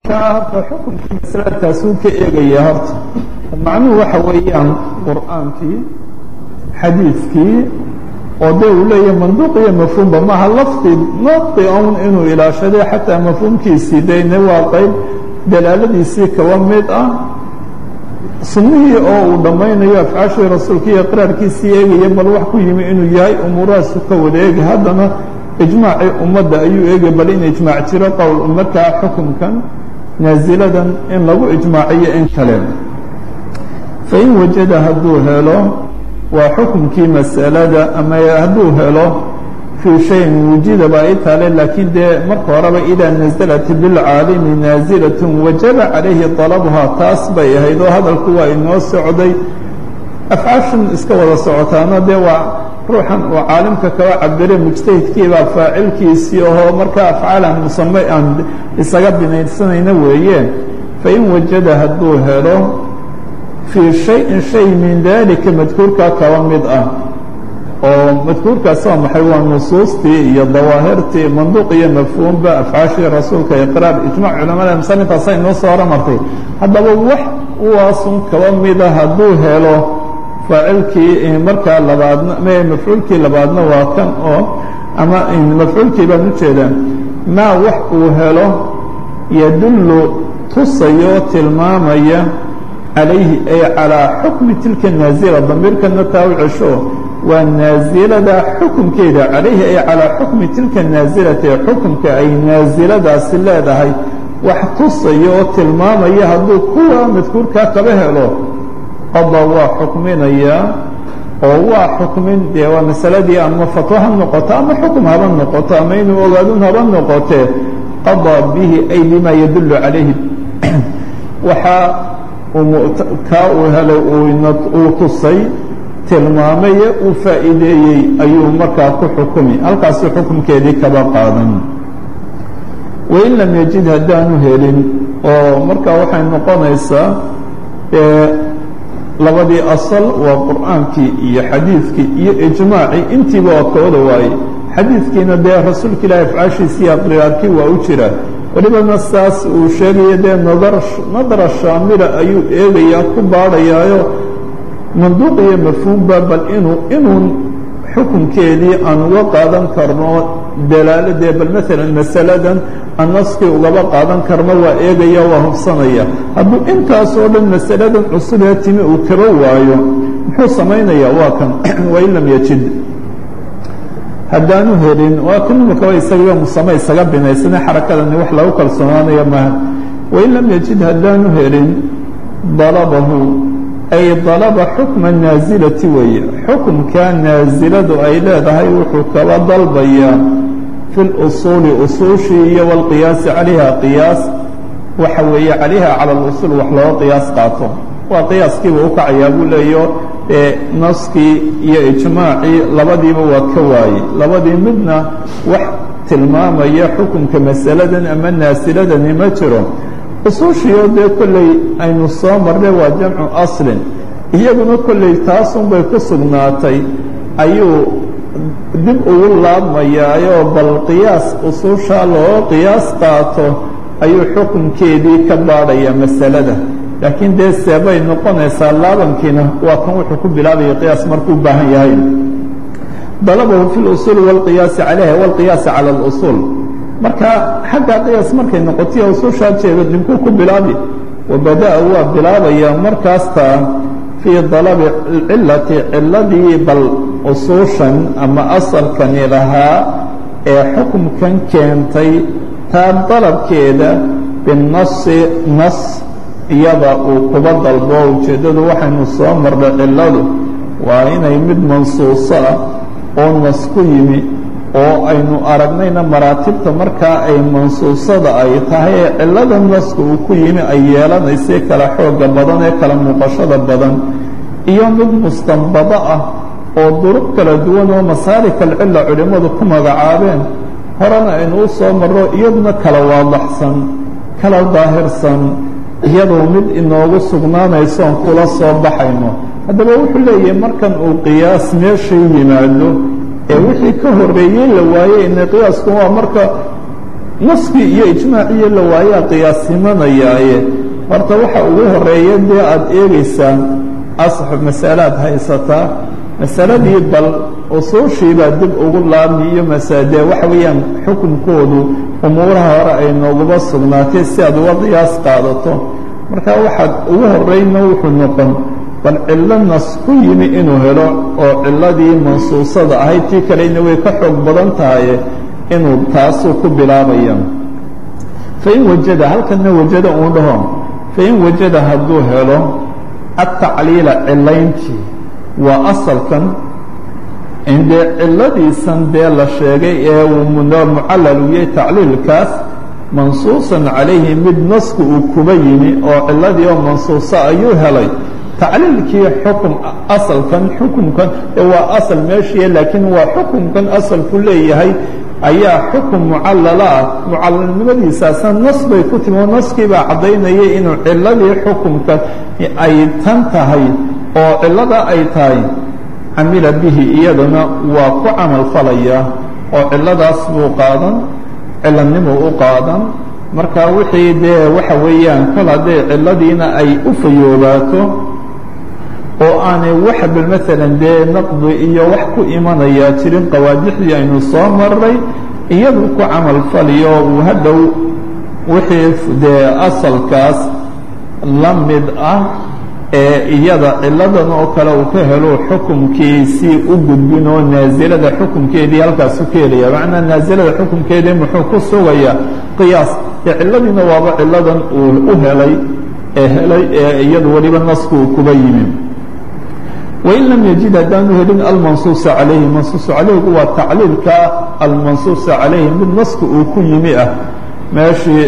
horta xukunkii masaladaasuu ka eegaya horta macnuhu waxa weeyaan qur'aankii xadiidkii oo dee uu leeyahay manduuq iyo mafhuumba maaha lafdi naqdi un inuu ilaashaday xataa mafhuumkiisii dayne waa qayb dalaaladiisii kaba mid ah sunnihii oo uu dhammaynayo afcaashii rasuulka iyo iqraarkiisii eegaya bal wax ku yimi inuu yahay umuurahaasu ka wada eegi haddana ijmaacii ummadda ayuu eegay bal in ijmaac jiro qowl markaa xukunkan naaziladan in lagu ijmaaciyo in kale fain wajada hadduu helo waa xukunkii masalada ama hadduu helo fii shayin wujidaba ay taale laakiin dee marka horeba idaa naزlat bilcaalimi naazilatun wajaba calayhi طalabuhaa taas bay ahayd oo hadalku waa inoo socday afcaashan iska wada socotaana dee waa ruuxan uu caalimka kaba cabire mujtahidkiibaa faacilkiisii ahoo markaa afcaalan musame aan isaga binaysanayna weeye fain wajada hadduu helo fii shayin shay min dalika madkuurkaa kaba mid ah oo madkuurkaas waa maxay waa nusuustii iyo dawaahirtii manduuq iyo mafhuumba afcaashii rasuulka iqraar ijmac culamada musanintaasa inoo soo horamartay haddaba wax uwaasun kaba mida hadduu helo faacilkii markaa labaadna mafcuulkii labaadna waa kan oo ama mafcuulkii baan ujeedaa maa wax uu helo yadullu tusayoo tilmaamaya calayhi ay calىa xukmi tilka naazila damiirkana taa u cesho waa naasilada xukunkeeda calayhi ay calىa xukmi tilka naasilati xukunka ay naasiladaasi leedahay wax tusaya oo tilmaamaya hadduu kuwa madkuurkaa kaba helo qada waa xukminayaa oo waa xukmin dee waa masaladii ama fatwo ha noqoto ama xukum haba noqoto ama inuu ogaadun haba noqotee qadaa bihi ay bima yadullu calayhi waxaa kaa uu helay uu tusay tilmaamaye uu faa'iideeyey ayuu markaa ku xukumi halkaasuu xukumkeedii kaba qaadan wain lam yajid haddaanu helin oo markaa waxay noqonaysaa labadii asal waa qur'aankii iyo xadiidkii iyo ijmaacii intiiba waa kooda waaye xadiidkiina dee rasuulka ilaahi afcaashiisii aqriyaarkii waa u jira welibana saas uu sheegaya dee nadar nadara shaamila ayuu eegayaa ku baadhayaayo manduuq iyo mafhuumba bal inuu inuun xukunkeedii aan uga qaadan karno dalaaladee bal maalan masaladan aan naskii ugaba qaadan karno waa eegaya waa hubsanaya hadduu intaasoo dhan masaladan cusubee timi uu kaba waayo muxuu samaynayaa waa kan wain lam yajid haddaanu helin waa kan imakaba isaga musame isaga binaysane xarakadani wax lagu kalsoonaanayo maaha wain lam yajid haddaanu helin dalabahu ay dalaba xukma naasilati weeye xukumkaa naasiladu ay leedahay wuxuu kaba dalbayaa fi lusuuli usuushii iyo walqiyaasi calayha qiyaas waxa weeye calayha cala alusuul wax looga qiyaas qaato waa qiyaaskiiba u kacayaa buu leeyo ee naskii iyo ijmaacii labadiiba waa ka waayey labadii midna wax tilmaamaya xukunka masaladan ama naasiladani ma jiro usuushiio dee kolley aynu soo marnay waa jamcu aslin iyaguna kolley taasunbay ku sugnaatay ayuu dib ugu laabmayaayoo bal qiyaas usuushaa loo qiyaas qaato ayuu xukunkeedii ka baadhayaa masalada laakiin dee seebay noqonaysaa laabankiina waa kan wuxuu ku bilaabaya qiyaas markuu baahan yahay dalabahu fi اlusuuli wاlqiyaasi calayha wاlqiyaasi calى اlusuul marka xagga qiyaas markay noqotiyo usuushaa jeeda ninkuu ku bilaabi wabada'a waa bilaabayaa markaasta fii dalabi cilati ciladii bal usuushan ama asalkani lahaa ee xukumkan keentay taa dalabkeeda binasi nas iyada uu kuba dalbo ujeeddadu waxaynu soo marnay ciladu waa inay mid mansuuso ah oo nas ku yimi oo aynu aragnayna maraatibta markaa ay mansuusada ay tahay ee cillada naska uu ku yimi ay yeelanaysay kala xooga badan ee kala muuqashada badan iyo mid mustanbado ah oo duruq kala duwan oo masaarik alcilla culimmadu ku magacaabeen horena aynu u soo marro iyaduna kala waadaxsan kala daahirsan iyadoo mid inoogu sugnaanaysoon kula soo baxayno haddaba wuxuu leeyahay markan uu qiyaas meeshay yimaado ee wixii ka horreeyey la waayey ina qiyaasku waa marka naskii iyo ijmaaciyo la waayaa qiyaasimanayaaye horta waxa ugu horeeya dee aada eegaysaan asx masalaad haysataa masaladii bal usuushiibaa dib ugu laabmi iyo masadee waxa weeyaan xukunkoodu umuuraha hore ay nooguba sugnaatay si aad uga qiyaas qaadato marka waxaad ugu horeyna wuxuu noqon bal cillo nas ku yimi inuu helo oo cilladii mansuusada ahayd tii kalena way ka xoog badan tahaye inuu taasuu ku bilaabaya fain wajada halkana wajada uu dhaho fain wajada hadduu helo atacliila cilayntii waa asalkan indee ciladiisan dee la sheegay ee uu mucallal u yahay tacliilkaas mansuusan calayhi mid nasku uu kuba yimi oo ciladii oo mansuusa ayuu helay tacliilkii xukun asalkan xukunkan ee waa asal meeshii laakiin waa xukunkan asalku leeyahay ayaa xukun mucallala ah mucallalnimadiisaasna nas bay ku timi oo naskiibaa caddaynaya inuu ciladii xukunka ay tan tahay oo cilada ay tahay camila bihi iyaduna waa ku camal falaya oo ciladaas buu qaadan cilanimuu u qaadan marka wixii dee waxa weeyaan kol hadday ciladiina ay u fayoobaato oo aanay wax bal maalan dee naqdi iyo wax ku imanayaa jirin qawaadixdii aynu soo maray iyadu ku camal faliyo uu hadhow wixii dee asalkaas la mid ah ee iyada ciladan oo kale uu ka helo xukumkiisii u gudbin oo naasilada xukumkeedii halkaasu ka helaya macnaa naasilada xukumkeedii muxuu ku sugayaa qiyaas ee ciladiina waaba ciladan uu u helay ee helay ee iyadu weliba nasku uu kuba yimi wain lam yajid haddaanu helin almansuusa calayhi mansuusa calayhigu waa tacliilka almansuusa calayhi mid naska uu ku yimi ah meeshii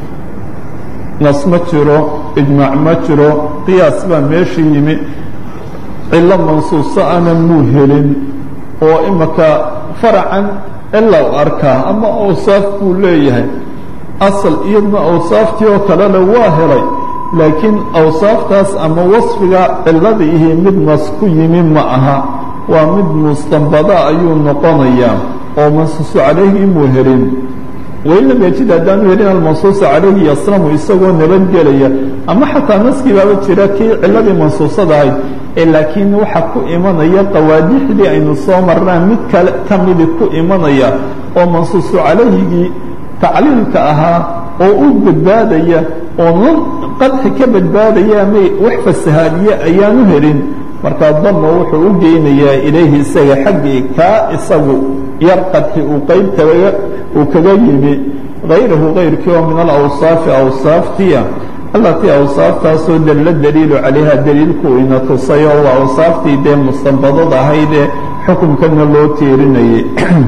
nas ma jiro ijmaac ma jiro qiyaas baa meeshii yimi cilo mansuuso ana muu helin oo imaka faracan cila u arkaa ama awsaaf buu leeyahay asal iyadna awsaaftii oo kalena waa helay laakiin awsaaftaas ama wasfiga ciladiihi mid nas ku yimi ma aha waa mid mustanbada ayuu noqonayaa oo mansuusu calayhii muu helin wain lam yajid haddaanu helin almansuusa calayhi yaslamu isagoo nabadgelaya ama xataa naskii baaba jira kii ciladii mansuusada ahayd ee laakiin waxa ku imanaya qawaadixdii aynu soo marnaan mid kale ka midi ku imanaya oo mansuusu calayhigii tacliilka ahaa oo u badbaadaya oo nan qadxi ka badbaadaya ama wax fasahaadiye ayaanu helin markaa dama wuxuu u geynayaa ilayhi isaga xaggii kaa isagu yar qadxi uu qaybtaga uu kaga yimi hayrahu kayrkii oo min alawsaafi awsaaftiya allatii awsaaftaasoo dalla daliilu calayha daliilku ina tusay oo waa awsaaftii dee mustanbadada ahaydee xukumkana loo tiirinayay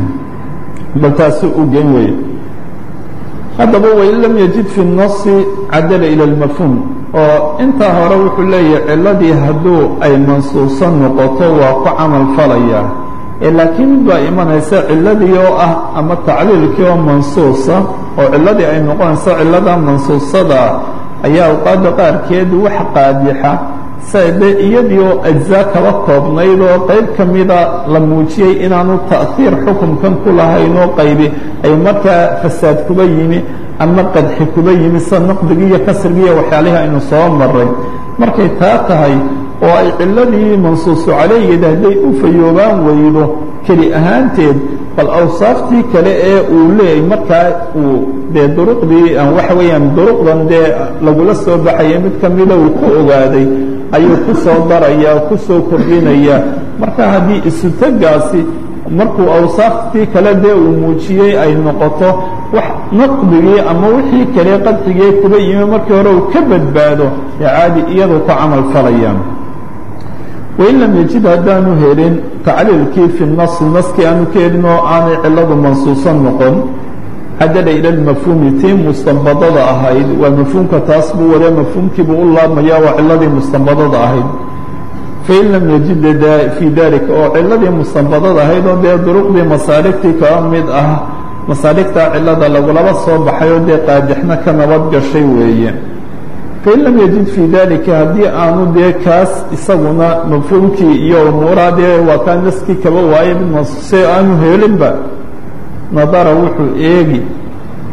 bal taasuu u gen weye haddaba wain lam yajid fi الnasi cadala ilى اlmafhuum oo intaa hore wuxuu leeyahay ciladii hadduu ay mansuuso noqoto waa ku camal falaya ee laakiin mid baa imanaysa ciladii oo ah ama tacliilkii oo mansuusa oo ciladii ay noqonayso cilada mansuusada ayaa awqaadda qaarkeed wax qaadixa sade iyadii oo ajzaa kaba koobnayd oo qayb ka mida la muujiyey inaanu ta'hiir xukunkan ku lahayn oo qaybi ay markaa fasaad kuba yimi ama qadxi kuba yimi sida naqdigii iyo kasrigii iyo waxyaalihii aynu soo maray markay taa tahay oo ay ciladii mansuusu calaygeed hadday u fayoobaan weydo keli ahaanteed bal awsaaftii kale ee uu leeyay markaa uu dee duruqdii waxa weeyaan duruqdan dee lagula soo baxaya mid ka mida uu ku ogaaday ayuu ku soo daraya ku soo kordhinaya marka haddii isutagaasi markuu awsaaftii kale dee uu muujiyey ay noqoto wax naqdigii ama wixii kale qadxigii kuba yimi markii hore uu ka badbaado ee caadi iyadu ku camal falayaan wain lam yajid haddaanu helin tacliilkii fi nasi naskii aanu ka helin oo aanay ciladu mansuuso noqon cadala ila lmafhuumi tii mustanbadada ahayd waa mafhuumka taas buu wada mafhuumkiibuu u laabmaya waa ciladii mustanbadada ahayd fain lam yajid fii dalika oo ciladii mustanbadada ahayd oo dee duruqdii masaaligtii kaba mid ah masaaligtaa cilada lagulaba soo baxay oo dee qaadixna ka nabad gashay weeye fain lam yajid fii dalika haddii aanu dee kaas isaguna mafhuumkii iyo umuuraha dee waa kaa naskii kaba waaye mid mansuuse aanu helinba nadara wuxuu eegi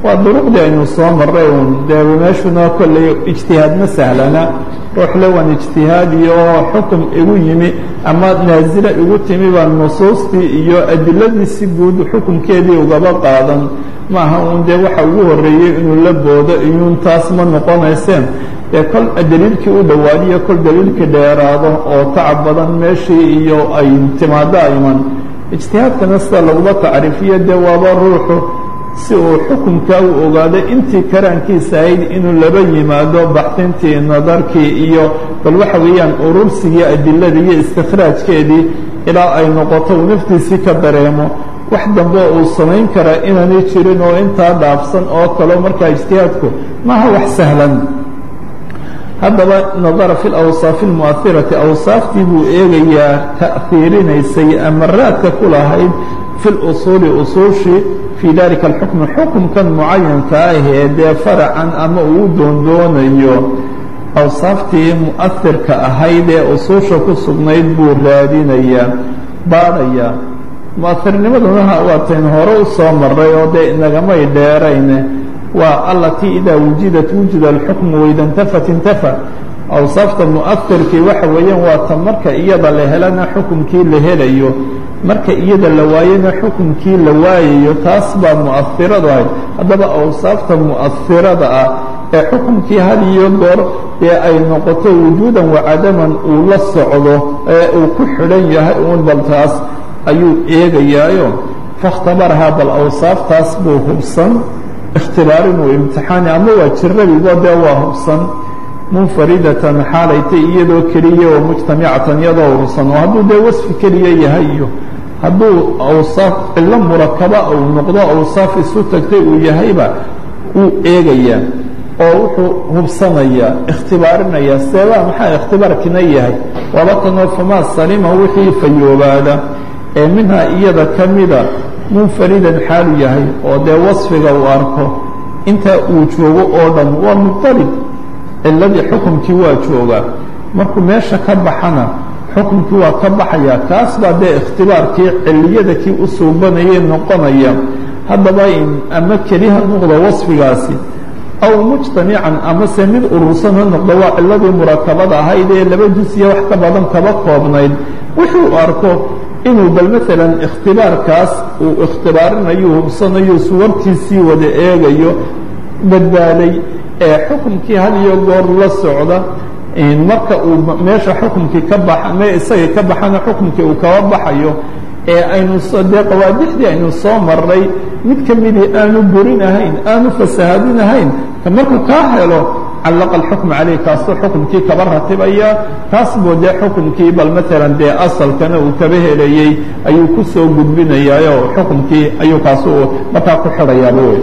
waa duruqdii aynu soo maray un dee meeshuna kolley ijtihaad ma sahlana ruuxle waan ijtihaadi oo xukum igu yimi ama naasila igu timi baan nusuustii iyo adiladii si guud xukunkeedii ugaba qaadan maaha uun dee waxa ugu horreeyey inuu la boodo iyuun taas ma noqonayseen dee kol daliilkii u dhowaadiyo kol daliilkii dheeraado oo tacab badan meeshii iyo ay timaado ayman ijtihaadkana sida laguma tacriifiyo dee waaba ruuxu si uu xukunkaa u ogaado intii karaankiisa ahayd inuu laba yimaado baxdintii nadarkii iyo bal waxa weeyaan urursigii adiladii iyo istikhraajkeedii ilaa ay noqoto uu naftiisii ka dareemo wax dambe uu samayn karaa inaanay jirin oo intaa dhaafsan oo kaleo markaa ijtihaadku maaha wax sahlan haddaba nadara fi lawsaafi almu'ahirati awsaaftii buu eegayaa ta'hiirinaysay ama raadka ku lahayd fi lusuuli usuushii fii dalika alxukmi xukumkan mucayanka ahee dee faracan ama uu doondoonayo awsaaftii mu'ahirka ahayd ee usuusha ku sugnayd buu raadinayaa baadhayaa mu'ahirnimaduna waatayn hore u soo maray oo dee inagamay dheerayne waa alatii idaa wujidat wujida alxukmu waida intafat intafa awsaafta mu'ahirkii waxa weeyaan waa ta marka iyada la helana xukumkii la helayo marka iyada la waayena xukumkii la waayayo taas baa mu'ahiradu ahayd haddaba awsaafta mu'ahirada ah ee xukumkii had iyo goor dee ay noqoto wujuudan wacadaman uu la socdo ee uu ku xidhan yahay uun bal taas ayuu eegayaayo faاkhtabarahaa bal awsaaftaas buu hubsan ikhtibaarin uu imtixaani ama waa jirabigo dee waa hubsan munfaridatan xaalaytay iyadoo keliya oo mujtamicatan iyadoo urursan oo hadduu dee wasfi keliya yahay iyo hadduu awsaaf cillo murakaba uu noqdo awsaaf isu tagtay uu yahayba wuu eegayaa oo wuxuu hubsanayaa ikhtibaarinaya seebaa maxaa ikhtibaarkina yahay waaba tanoo famaa salima wixii fayoobaada ee minhaa iyada ka mida munfaridan xaalu yahay oo dee wasfiga uu arko intaa uu joogo oo dhan waa muqtarib ciladii xukumkii waa joogaa markuu meesha ka baxana xukumkii waa ka baxaya kaas baa dee ikhtibaarkii ciliyada kii u suubanayay noqonaya haddaba ama keliha noqdo wasfigaasi aw mujtamican amase mid urursan ha noqdo waa ciladii murakabada ahayd ee laba jusya wax ka badan kaba koobnayd wuxuu arko inuu bal maalan ikhtibaarkaas uu ikhtibaarinayo hubsanayo suwartiisii wada eegayo badbaaday ee xukumkii had iyo goor la socda marka uu meesha xukumkii ka baxa me isagii ka baxana xukumkii uu kaba baxayo ee aynu dee qawaadixdii aynu soo maray mid ka midii aanu burin ahayn aanu fasahaadin ahayn ka markuu kaa helo callaqa alxukm caleyh kaasuu xukumkii kaba ratibaya taas buu dee xukumkii bal maalan dee asalkana uu kaba helayey ayuu ku soo gudbinayaa oo xukumkii ayuu kaasu markaa ku xidhayaaba wey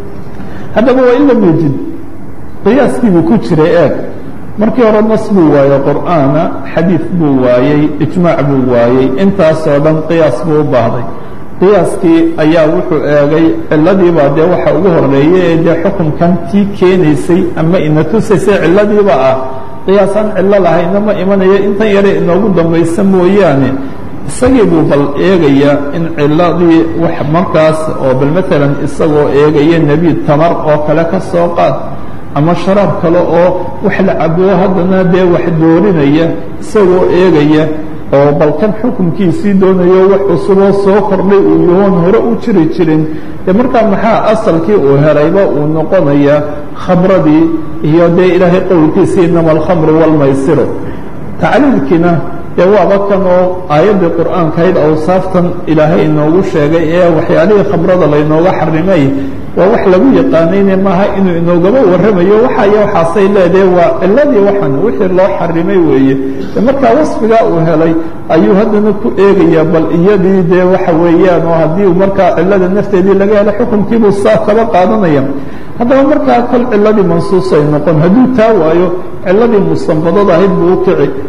haddaba waa in lam yejid qiyaaskiibuu ku jiray eeg markii hore nas buu waayey qur'aana xadiid buu waayey ijmaac buu waayey intaasoo dhan qiyaas buu u baahday qiyaaskii ayaa wuxuu eegay ciladiibaa dee waxa ugu horeeyey ee dee xukunkan tii keenaysay ama ina tusaysay ciladiiba ah qiyaasaan cillo lahayna ma imanayo intan yare inoogu dambaysa mooyaane isagii buu bal eegaya in ciladii wax markaas oo bal maalan isagoo eegaya nebi tamar oo kale ka soo qaad ama sharaab kale oo wax la cabo haddana dee wax doorinaya isagoo eegaya oo balkan xukunkiisii doonayo wax cusuboo soo kordhay uu yahoon hore u jiri jirin dee markaa maxaa asalkii uu helayba uu noqonayaa khamradii iyo dee ilaahay qowlkiisii inama alkhamru waalmaysiru tacliilkiina dee waaba kan oo aayaddii qur'aankahayd awsaaftan ilaahay inoogu sheegay ee waxyaalihii khamrada laynooga xarimay waa wax lagu yaqaanayne maaha inuu inoogaba warramayo waxayo waxaasay leedahay waa ciladii waxan wixii loo xarimay weeye de markaa wasfigaa uu helay ayuu haddana ku eegayaa bal iyadii dee waxa weeyaan oo haddii markaa cilada nafteedii laga helo xukunkiibuu saa kaba qaadanaya haddaba markaa kol ciladii mansuus ay noqon hadduu taa waayo ciladii mustanbadada ahayd buu u kici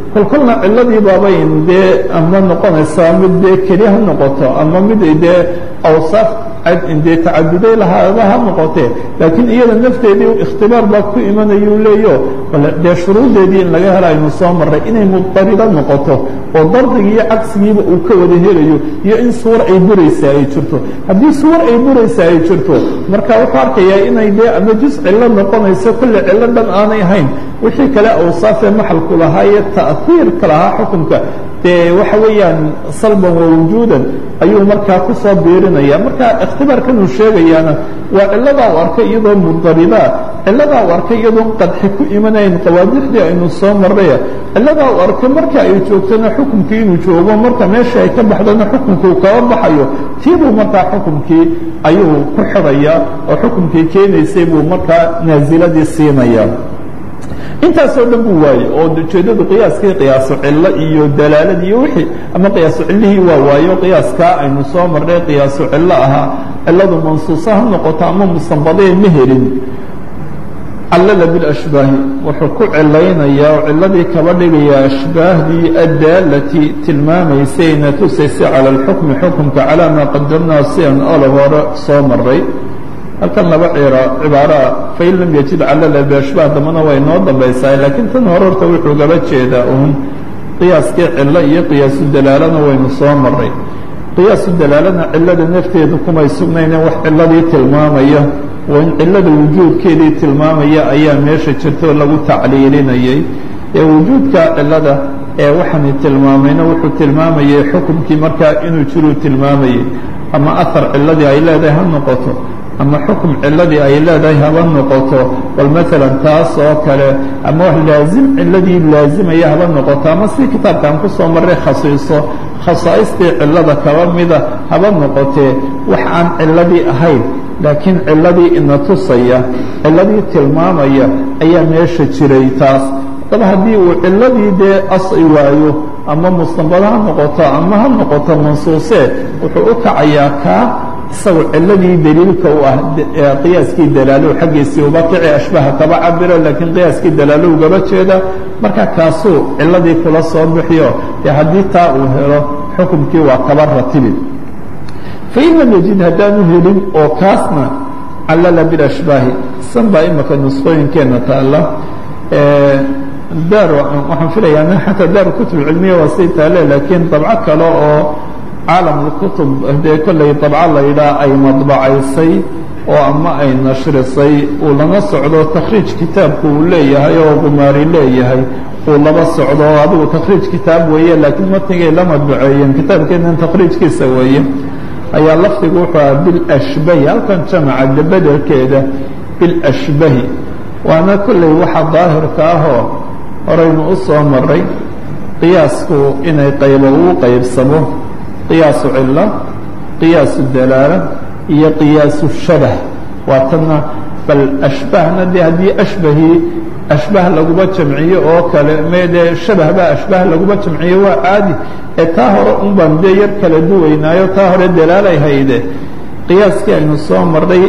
kolkolna ciladii baabayn dee ama noqonaysaa mid dee keli ha noqoto ama mid dee awsaaf dee tacaduday lahaaba ha noqotee laakiin iyada nafteedii ikhtibaar baa ku imanayuu leeyo dee shuruudeedii in laga hela aynu soo marray inay mudarido noqoto oo dardigii iyo cagsigiiba uu ka wada helayo iyo in suwar ay buraysaa ay jirto haddii suwar ay buraysaa ay jirto marka wuxuu arkayaa inay dee ama juz cillo noqonayso kolle cillo dhan aanay ahayn wixii kale awsaafee maxalku lahaa iyo ta'hiirka lahaa xukunka dee waxa weeyaan salban wa wujuudan ayuu markaa ku soo biirinaya marka ikhtibaarkan uu sheegayaana waa cilladaa u arkay iyadoo mudaridaa cilladaa u arkay iyadoon qadxi ku imanayn qawaadixdii aynu soo marraya cilladaa u arkay marka ay joogtona xukumkii inuu joogo marka meesha ay ka baxdona xukumkii uu kaba baxayo tiibuu markaa xukumkii ayuu ku xidhaya oo xukumkii keenaysay buu markaa naaziladii siinaya intaasoo dhan buu waayey oo ujeeddadu qiyaaskii qiyaasu cillo iyo dalaalad iyo wixii ama qiyaasu cillihii waa waayo qiyaaskaa aynu soo marnay qiyaasu cillo ahaa cilladu mansuusa ha noqoto ama mustanbadee ma helin callala bilashbaahi wuxuu ku cilaynayaa oo cilladii kaba dhigayaa ashbaahdii addaalati tilmaamaysayna tusaysay cala alxukmi xukumka calaa maa qadamnaa si aan olab hore soo maray halkan laba cibaaraa fain lam yajid calala biashbaah dambana way noo dambaysaa laakiin tan hore horta wuxuu gaba jeedaa uun qiyaaskii cillo iyo qiyaasu dalaalana waynu soo maray qiyaasu dalaalana cillada nafteedu kumay sugnayne wax cilladii tilmaamaya oo in cillada wujuudkeedii tilmaamaya ayaa meesha jirtoo lagu tacliilinayay ee wujuudka cillada ee waxaani tilmaamayna wuxuu tilmaamayay xukumkii markaa inuu jiruu tilmaamayay ama ahar cilladii ay leedahay ha noqoto ama xukum ciladii ay leedahay haba noqoto bal maalan taas oo kale ama wax laazim ciladii laazimaya haba noqoto ama si kitaabkaan ku soo marray khasiiso khasaa'istii cilada kaba mida haba noqotee wax aan ciladii ahayn laakiin ciladii ina tusaya ciladii tilmaamaya ayaa meesha jiray taas haddaba haddii uu ciladii dee asci waayo ama mustanbado ha noqoto ama ha noqoto mansuusee wuxuu u kacayaa kaa isagu ciladii daliilka u ah qiyaaskii dalaalow xaggiisii uba kici ashbaha kaba cabiro laakiin qiyaaskii dalaalow gaba jeeda marka kaasuu ciladii kula soo bixiyo dee haddii taa uu helo xukumkii waa kaba ratibi fain lam yajid haddaanu helin oo kaasna callala bilashbaahi san baa imaka nusqooyinkeenna taalla daar waxaan filayaa xataa daar kutub cilmiya waa say taale laakiin dabco kale oo caalamulkutub dee kollay dabco la yidhaah ay madbacaysay oo ama ay nashrisay uu lana socdo takhriij kitaabku uu leeyahay oo gumaari leeyahay uu laba socdo adigu takhriij kitaab weeye laakiin matnigay la madbaceeyeen kitaabkeenan takhriijkiisa weeye ayaa lafdigu wuxuu aha bilashbahi halkan jamaca bedelkeeda bilashbahi waana kollay waxa daahirka ahoo horaynu u soo maray qiyaasku inay qaybo uu qaybsamo qiyaasu cilo qiyaasu dalaala iyo qiyaasu shabah waa tanna bal ashbahna dee haddii ashbahii ashbah laguma jamciyo oo kale meedee shabah baa ashbah laguma jamciyo waa caadi ee taa hore un baan dee yar kala duwaynaayo taa hore dalaalay hayde qiyaaskii aynu soo marnay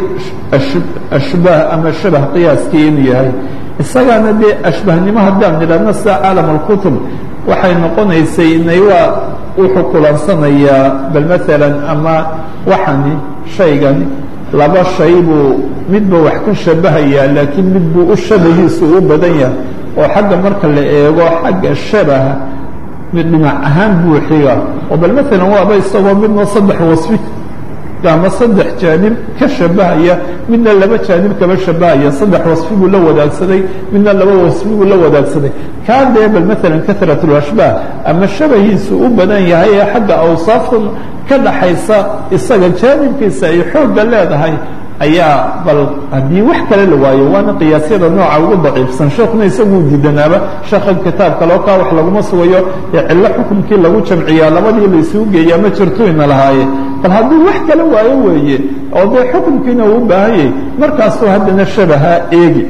ashbaah ama shabah qiyaaskii inuu yahay isagaana dee ashbahnimo haddaan nidhaahno sida caalam alkutub waxay noqonaysay inay waa wuxuu kulansanayaa bal maalan ama waxani shaygani laba shay buu midba wax ka shabahayaa laakiin mid buu u shabahiisu u badan yahay oo xagga marka la eego xagga shabaha mid dhinac ahaan buu xiga oo bal maalan waaba isagoo midna saddex wasfi ama saddex jaanib ka shabahaya midna laba jaanib kaba shabahaya saddex wasfi buu la wadaagsaday midna laba wasfi buu la wadaagsaday kaa dee bal maalan karat lashbaah ama shabahiisu u badan yahay ee xagga awsaaftan ka dhaxaysa isaga jaanibkiisa ay xoogga leedahay ayaa bal haddii wax kale la waayo waana qiyaasyada nooca ugu daciifsan sheekuna isaguu diidanaaba sheekhan kitaab kale oo kaa wax laguma sugayo ee cillo xukumkii lagu jamciyaa labadii la isugu geeyaa ma jirto ina lahaaye bal haddii wax kale waayo weeye oo dee xukumkiina uu u baahanyay markaasuu haddana shabaha eegi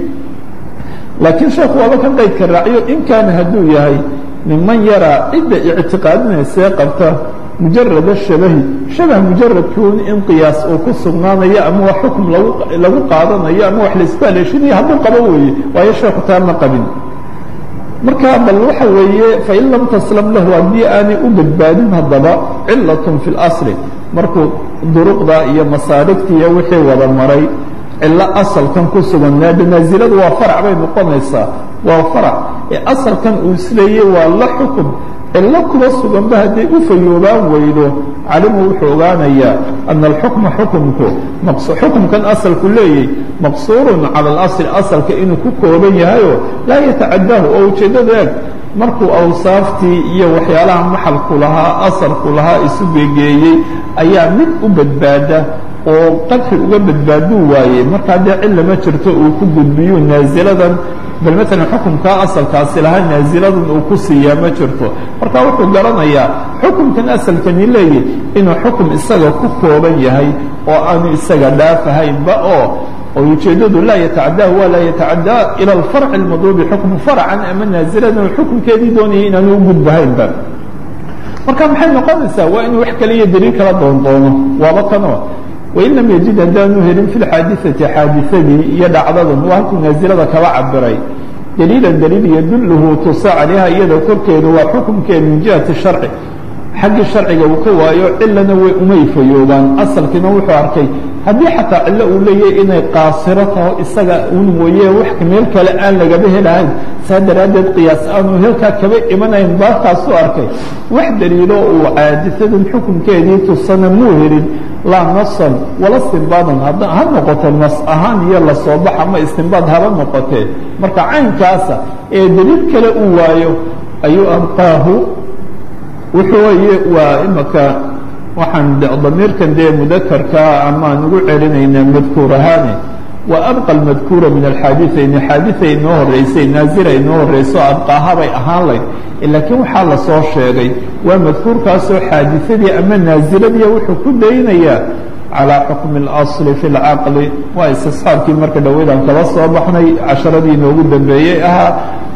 laakiin sheekhu waaba kan qaydka raaciyo in kaana hadduu yahay niman yaraa cidda ictiqaadinaysee qabta mujarada shabahi shabah mujaradkuun in qiyaas uu ku sugnaanayo ama wax xukum lagu lagu qaadanayo ama wax la isku haleeshinayo hadduu qabo weeye waayo sheekhu taa ma qabin marka bal waxa weeye fain lam taslam lahu haddii aanay u badbaadin haddaba cilatun fi اlasli markuu duruqda iyo masaarigta iyo wixii wada maray cilo asalkan ku sugan naasiladu waa farac bay noqonaysaa waa farac ee asalkan uu isleeyey waa la xukun cilo kuba suganba hadday u fayoobaan weydo calimu wuxuu ogaanayaa ana alxukma xukumku xukumkan asalku leeyay maqsuurun cala alasli asalka inuu ku kooban yahayo laa yatacadaahu oo ujeeddada eeg markuu awsaaftii iyo waxyaalaha maxalku lahaa asalku lahaa isu gegeeyey ayaa mid u badbaada oo qadxi uga badbaaduu waayey markaa dee cilla ma jirto uu ku gudbiyu naasiladan bal maalan xukumkaa asalkaasi lahaa naasiladan uu ku siiyaa ma jirto marka wuxuu garanayaa xukumkan asalkani leeyahy inuu xukum isaga ku kooban yahay oo aanu isaga dhaafahaynba oo oo ujeeddadu laa yatacadaahu waa laa yatacadaa ila alfarci almadluubi xukmu farcan ama naasiladan xukumkeedii doonayay inaanu u gudbahaynba marka maxay noqonaysaa waa inuu wax kale iyo daliil kala doondoono waaba kanoo wain lam yajid haddaanu helin fi lxaadiثati xaadiثadii iyo dhacdadan waa halkuu naasilada kaba cabiray daliilan daliil yadulhu tusa calayha iyada korkeeda waa xukumkeeda min jihati sharci xaggii sharciga uu ka waayo cilana way umay fayoobaan asalkiina wuxuu arkay haddii xataa cillo uu leeyahay inay qaasiro taho isaga un mooye wax meel kale aan lagaba helahayn saa daraaddeed qiyaas aanu helkaa kaba imanayn baarkaasuu arkay wax daliilo uu caadisadan xukunkeedii tusana muu helin laa nasan wala istinbaadan ha noqoto nas ahaan iyo lasoo bax ama istinbaad haba noqotee marka caynkaasa ee daliil kale uu waayo ayuu abqaahu wuxuu weye waa imaka waxaan damiirkan dee mudakarkaa amaan ugu celinaynaa madkuur ahaane waa abqa almadkuura min alxaadiثayni xaadiثa inoo horeysay naazila inoo horeyso abqaahabay ahaan layd laakiin waxaa lasoo sheegay waa madkuurkaasoo xaadiثadii ama naaziladii wuxuu ku daynayaa calىa xukmi اlasli fi اlcaqli waa istisxaabkii marka dhaweydaan kala soo baxnay casharadii inoogu dambeeyey ahaa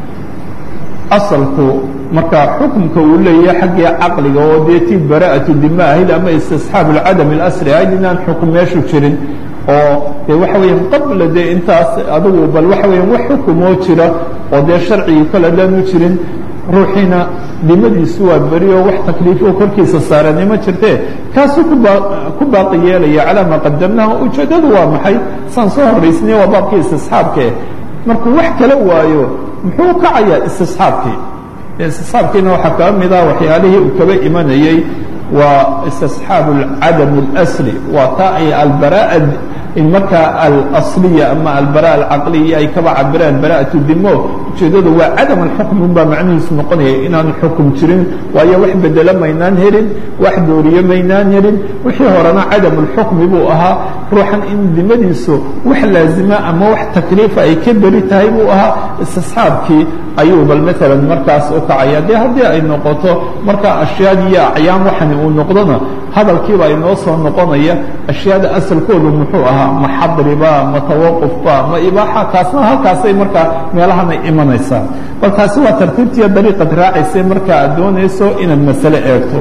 asalku marka xukumka uu leeyahay xaggii caqliga oo dee tii bara'atu dima ahayd ama istisxaab اlcadam اlasri ahayd inaan xukum meeshu jirin oo dee waxa weya qabla dee intaas adigu bal waxa weya wax xukumoo jira oo dee sharcigii kale adaanu jirin ruuxiina dimadiisu waa beri oo wax takliifo korkiisa saarani ma jirtee kaasuu ku baaqi yeelaya calaa maa qadamnaha ujeeddadu waa maxay saan soo horraysnay waa baabkii istisxaabkee markuu wax kala waayo muxuu kacayaa istisxaabkii istisxaabkiina waxaa kaa mid ah waxyaalihii uu kaba imanayey waa istisxaab cadam اlasli waa taa ay albara'a markaa alasliya ama albara'a alcaqliya ay kaba cabiraan bara'atu dimo ujeeddadu waa cadam alxukm unbaa macnihiisu noqonaya inaan xukum jirin waayo wax bedelo maynaan helin wax dooriye maynaan helin wixii horena cadam اlxukmi buu ahaa ruuxan in dimadiisu wax laazima ama wax takliifa ay ka beri tahay buu ahaa istisxaabkii ayuu bal maalan markaas u kacaya dee haddii ay noqoto markaa ashyaadii iyo acyaan waxani uu noqdona hadalkiiba inoo soo noqonaya ashyaada asalkoodu muxuu ahaa ma xadriba ma tawaqufba ma ibaaxa taasna halkaasay markaa meelahanay imanaysaa bal taasi waa tartiibtiiyo dariiqad raacaysay markaa aad doonayso inaad masale eegto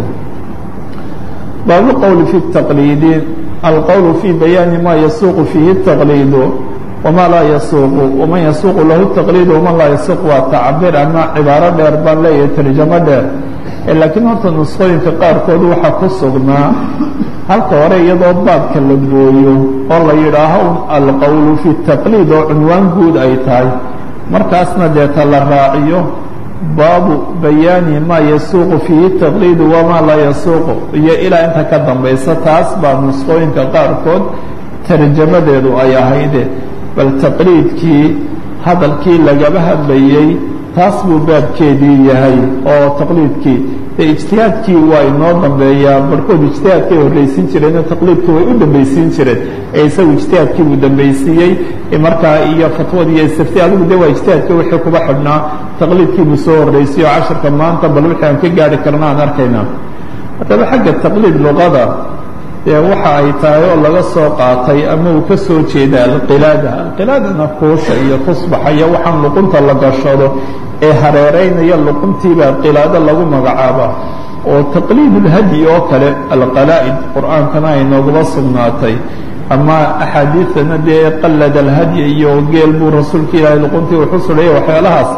baabu qowli fi taqliidi alqowlu fii bayaani ma yasuuqu fiihi الtaqliidu wma laa yasuuqu waman yasuuqu lahu taqliid waman laa yasuuq waa tacbir ama cibaaro dheer baan leeyahay tarjamo dheer laakiin horta nusqooyinka qaarkood waxaa ku sugnaa halka hore iyadoo baabka la gooyo oo la yidhaaho alqowlu fi taqliid oo cunwaan guud ay tahay markaasna deeta la raaciyo baabu bayaani maa yasuuqu fiihi taqliidu wamaa laa yasuuqu iyo ilaa inta ka dambaysa taas baa nusqooyinka qaarkood tarjamadeedu ay ahayde bal taqliidkii hadalkii lagaba hadlayey taas buu baabkeedii yahay oo taqliidkii dee ijtihaadkii waa inoo dambeeyaa barhkood ijtihaadkay horraysiin jireen oo taqliidkii way u dambaysiin jireen ee isagu ijtihaadkii buu dambaysiiyey markaa iyo fatwad iyo istifti adigu de waa ijtihaadkii wixii kuba xidhnaa taqliidkii buu soo horraysiye oo casharka maanta bal wixii aan ka gaari karna aan arkaynaa haddaba xagga taqliid luqada dee waxa ay tahay oo laga soo qaatay ama uu ka soo jeeda alqilaada alqilaadana kuusha iyo tusbaxa iyo waxaan luqunta la gashado ee hareeraynaya luquntiibaa qilaado lagu magacaaba oo taqliid ulhadyi oo kale alqalaa'id qur'aankana ay noogaba sugnaatay ama axaadiidana dee qallada alhadyi iyo geel buu rasuulka ilaahay luquntii wuxu sudhaya waxyaalahaas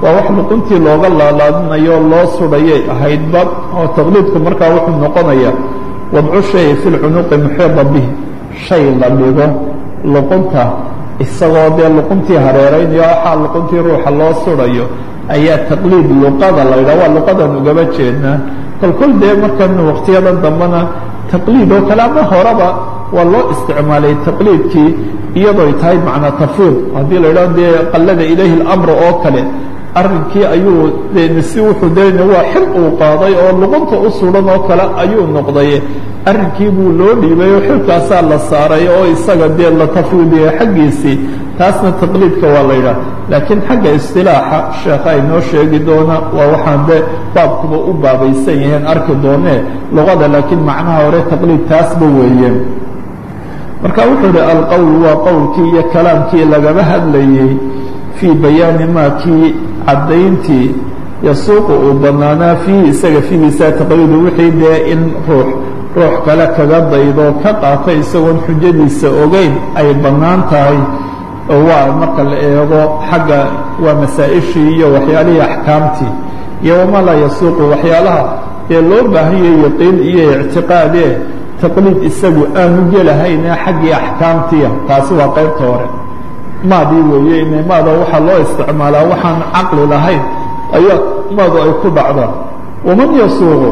waa wax luquntii looga laalaadinayo loo sudhayay ahaydba oo taqliidku markaa wuxuu noqonaya wadcu shay fi lcunuqi muxiida bih shay la dhigo luqunta isagoo dee luquntii hareeraynayo waxaa luquntii ruuxa loo sudhayo ayaa taqliid luqada la yidhaha waa luqadan ugaba jeednaa kolkol dee markan waqtiyadan dambena taqliid oo kale ama horeba waa loo isticmaalay taqliidkii iyadooy tahay macnaa tafwiid haddii la yidhaho dee qallada ilayhi اlamra oo kale arrinkii ayuu de si wuxuu dena waa xil uu qaaday oo luqunta u sudan oo kale ayuu noqday arrinkii buu loo dhiibay oo xilkaasaa la saaray oo isaga dee la tafwiidiya xaggiisii taasna taqliidka waa la yidhaha laakiin xagga istilaaxa sheekha inoo sheegi doona waa waxaan de baabkuba u baabaysan yihiin arki doonee luqada laakiin macnaha hore taqliid taasba weeye marka wuxuu idhi alqowl waa qowlkii iyo kalaamkii lagaba hadlayey fii bayaani maa kii caddayntii yasuuqu uu bannaanaa fiihi isaga fiigiisa taqliidu wixii dee in ruux ruux kale kaga daydo ka qaata isagoon xujadiisa ogeyn ay bannaan tahay oo waa marka la eego xagga waa masaa-ishii iyo waxyaalihii axkaamtii iyo wamaa laa yasuuqu waxyaalaha dee loo baahanyay yaqiin iyo ictiqaadee taqliid isagu aanu gelahayne xaggii axkaamtiia taasi waa qaybta hore maadii weeye ina maada waxaa loo isticmaalaa waxaan caqli lahayn ayaa maadu ay ku dhacdaa waman yasuuqu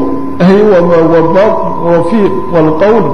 wاlqowl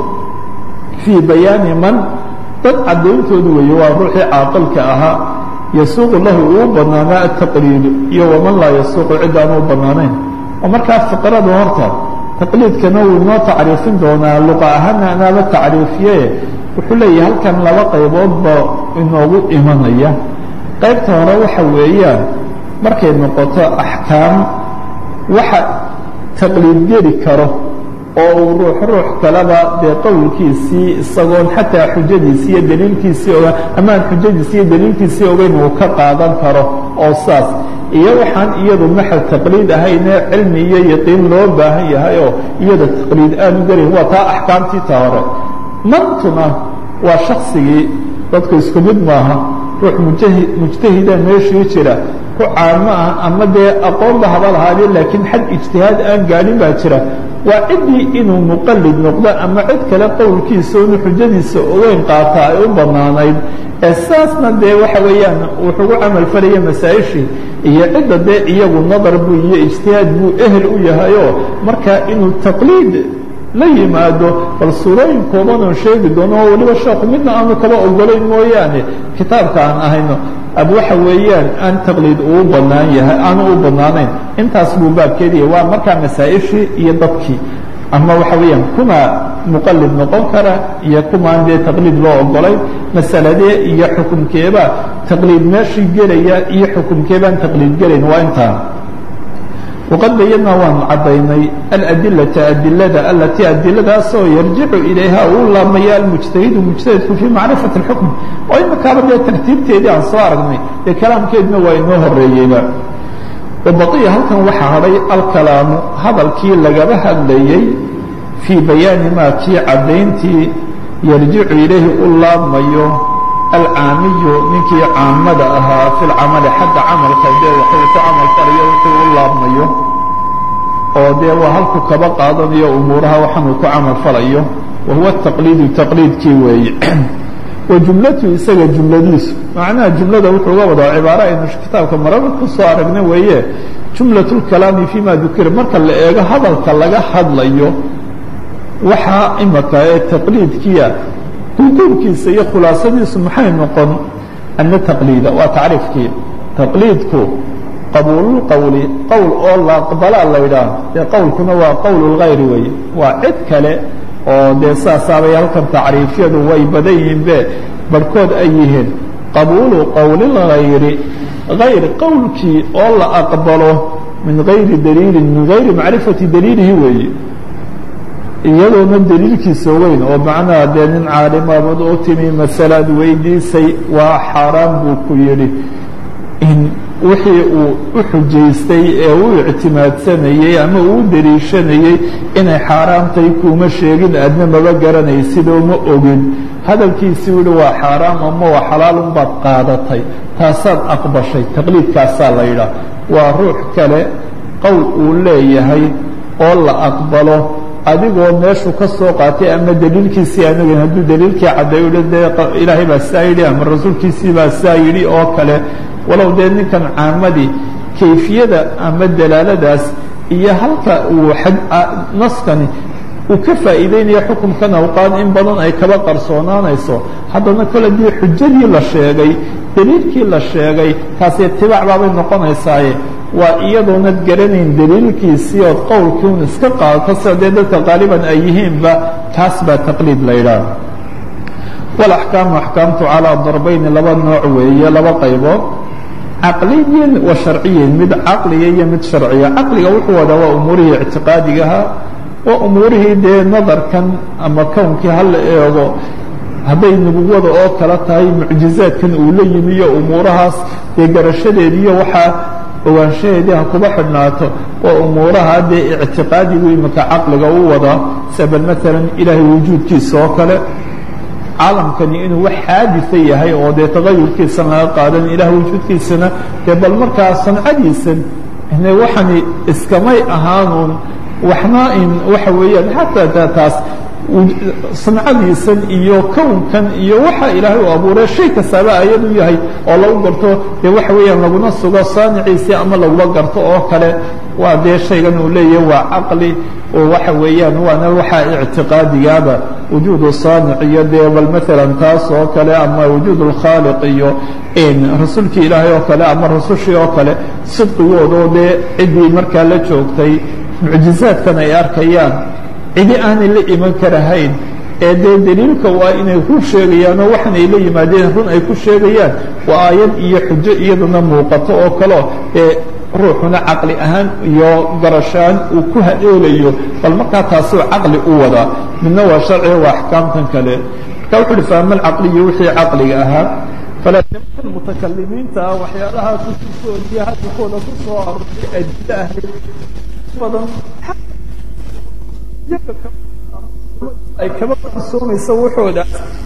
fii bayaani man dad caddayntoodu weeye waa ruuxii caaqilka ahaa yasuuqu lahu uu banaanaa ataqliidu iyo waman laa yasuuqu cid aan u banaanayn oo markaa fiqrada horta taqliidkana wuu noo tacriifin doonaa luqa ahaana anaaba tacriifiye wuxuu leeyahay halkan laba qayboodba inoogu imanaya qaybta hore waxa weeyaan markay noqoto axkaam waxa taqliid geli karo oo uu ruux ruux kaleba dee qowlkiisii isagoon xataa xujadiisii iyo daliilkiisii ogaan amaan xujadiisi iyo daliilkiisii ogeyn uu ka qaadan karo oo saas iyo waxaan iyadu maxal taqliid ahayne cilmi iyo yaqiin loo baahan yahay oo iyada taqliid aanu gelayn waa taa axkaamtii ta hore mantuna waa shaksigii dadku isku mid maaha ruux mujahi mujtahida meeshii jira ku caamo ah ama dee aqoonba haba lahaadee laakiin xad ijtihaad aan gaadhin baa jira waa ciddii inuu muqalid noqdo ama cid kale qowlkiisa inu xujadiisa ogeyn qaata ay u bannaanayd ee saasna dee waxa weeyaan wuxugu camal falaya masaa-ishii iyo cidda dee iyagu nadar buu iyo ijtihaad buu ehel u yahayoo marka inuu taqliid la yimaado bal suurooyin kooban oon sheegi doono oo weliba sheekhu midna aanu kaba ogolayn mooyaane kitaabka aan ahayno ad waxa weeyaan aan taqliid uu banaan yahay aanu u bannaanayn intaas buu baabkeediya waa markaa masaa-ishii iyo dadkii ama waxa weeyaan kuma muqalid noqon kara iyo kumaan dee taqliid loo ogolayn masaladee iyo xukumkeeba taqliid meeshii gelaya iyo xukumkeebaan taqliid gelayn waa intaan waqad bayanaa waanu caddaynay aladilata adilada alatii adiladaasoo yarjicu ilayha uu laabmaya almujtahidu mujtahidku fii macrifati اlxukm oo imikaaba dee tartiibteedii aan soo aragnay dee kalaamkeedna waa inoo horeeyeyba wabaqiya halkan waxaa hadhay alkalaamu hadalkii lagaba hadlayey fii bayaani maa kii caddayntii yarjicu ilayhi u laabmayo alcaamiyu ninkii caamada ahaa fi lcamali xagga camalka dee waxuu ku camal falayo wuxuu u laabmayo oo dee waa halku kaba qaadanayo umuuraha waxaanuu ku camal falayo wa huwa taqliidu taqliidkii weeye wa jumlatu isaga jumladiisu macnaha jumlada wuxuu uga wadaa cibaaro aynu kitaabka maraba ku soo aragna weeye jumlat اlkalaami fima dukira marka la eego hadalka laga hadlayo waxaa imaka ee taqliidkiya duduurkiisa iyo khulaasadiisu maxay noqon ana taqliida waa tacriifkii taqliidku qabuululqowli qowl oo la aqbalaa la yidhaah dee qowlkuna waa qowl اlgayri weeye waa cid kale oo dee saasaabay halkan tacriifyadu way badan yihiinbe barhkood ay yihiin qabuulu qowlilgayri gayr qowlkii oo la aqbalo min gayri daliilin min gayri macrifati daliilihi weeye iyadoona daliilkiisa weyn oo macnaha dee nin caalimabad u timi masalaad weydiisay waa xaaraan buu ku yidhi in wixii uu u xujaystay ee u ictimaadsanayey ama uu dariishanayey inay xaaraamtay kuuma sheegin adna maba garanaysidoo ma ogin hadalkiisii yihi waa xaaraam ama waa xalaalun baad qaadatay taasaad aqbashay taqliidkaasaa la yidhaah waa ruux kale qowl uu leeyahay oo la aqbalo adigoo meeshuu ka soo qaatay ama daliilkiisii anagan hadduu daliilkii caddeeyo hi dee ilaahay baa saa yidhi ama rasuulkiisii baa saa yidhi oo kale walow dee ninkan caamadii kayfiyada ama dalaaladaas iyo halka uu naskani uu ka faa'iideynaya xukumkan awqaad in badan ay kaba qarsoonaanayso haddana kole dii xujadii la sheegay daliilkii la sheegay taasi itibaac baabay noqonaysaaye waa iyadoonad garanayn daliilkiisii ood qowlkiiun iska qaadato sida dee dadka qaaliban ay yihiinba taas baa taqliid la yidhaah walaxkaamu axkaamtu calaa darbayni laba nooc weeye laba qaybood caqliyin wa sharciyin mid caqliya iyo mid sharciya caqliga wuxuu wadaa waa umuurihii ictiqaadigaha waa umuurihii dee nadarkan ama kownkii hala eego hadday nubuwada oo kale tahay mucjizaadkan uu la yimi iyo umuurahaas dee garashadeediiyo waxaa ogaanshaheedii ha kuba xidhnaato waa umuuraha dee ictiqaadigu imika caqliga u wadaa sabal maalan ilaahay wujuudkiisa oo kale caalamkani inuu wax xaadisa yahay oo dee tagayurkiisan laga qaadan ilaah wujuudkiisana dee bal markaa sancadiisan ine waxani iskamay ahaanuun waxna in waxa weeyaan xataa taas sancadiisan iyo kownkan iyo waxa ilaahay u abuuray shay kastaaba ayad u yahay oo lagu garto dee waxa weeyaan laguna sugo saaniciisii ama laguma garto oo kale waa dee shaygan uu leeyahay waa caqli oo waxa weeyaan waana waxaa ictiqaadigaaba wujuudu saanic iyo dee bal maalan taas oo kale ama wujuud اlkhaaliq iyo rasuulkii ilaahay oo kale ama rasushii oo kale sidqigoodoo dee ciddii markaa la joogtay mucjizaadkan ay arkayaan cidi aanay la iman karahayn ee dee daliilka waa inay run sheegayaan oo waxan ay la yimaadeen run ay ku sheegayaan waa aayad iyo xujo iyaduna muuqato oo kaleo ee ruuxuna caqli ahaan iyo garashaan uu ku hadoolayo bal markaa taasuu caqli u wadaa midna waa sharciga waa axkaamtan kale marka wuxu uhi faama alcaqliyu wixii caqliga ahaa falanimanka mutakalimiinta ah waxyaalaha kususoodiya hadalkooda ku soo aroortay adilo ahayd badan ay kaba qarsoomaysa wuxooda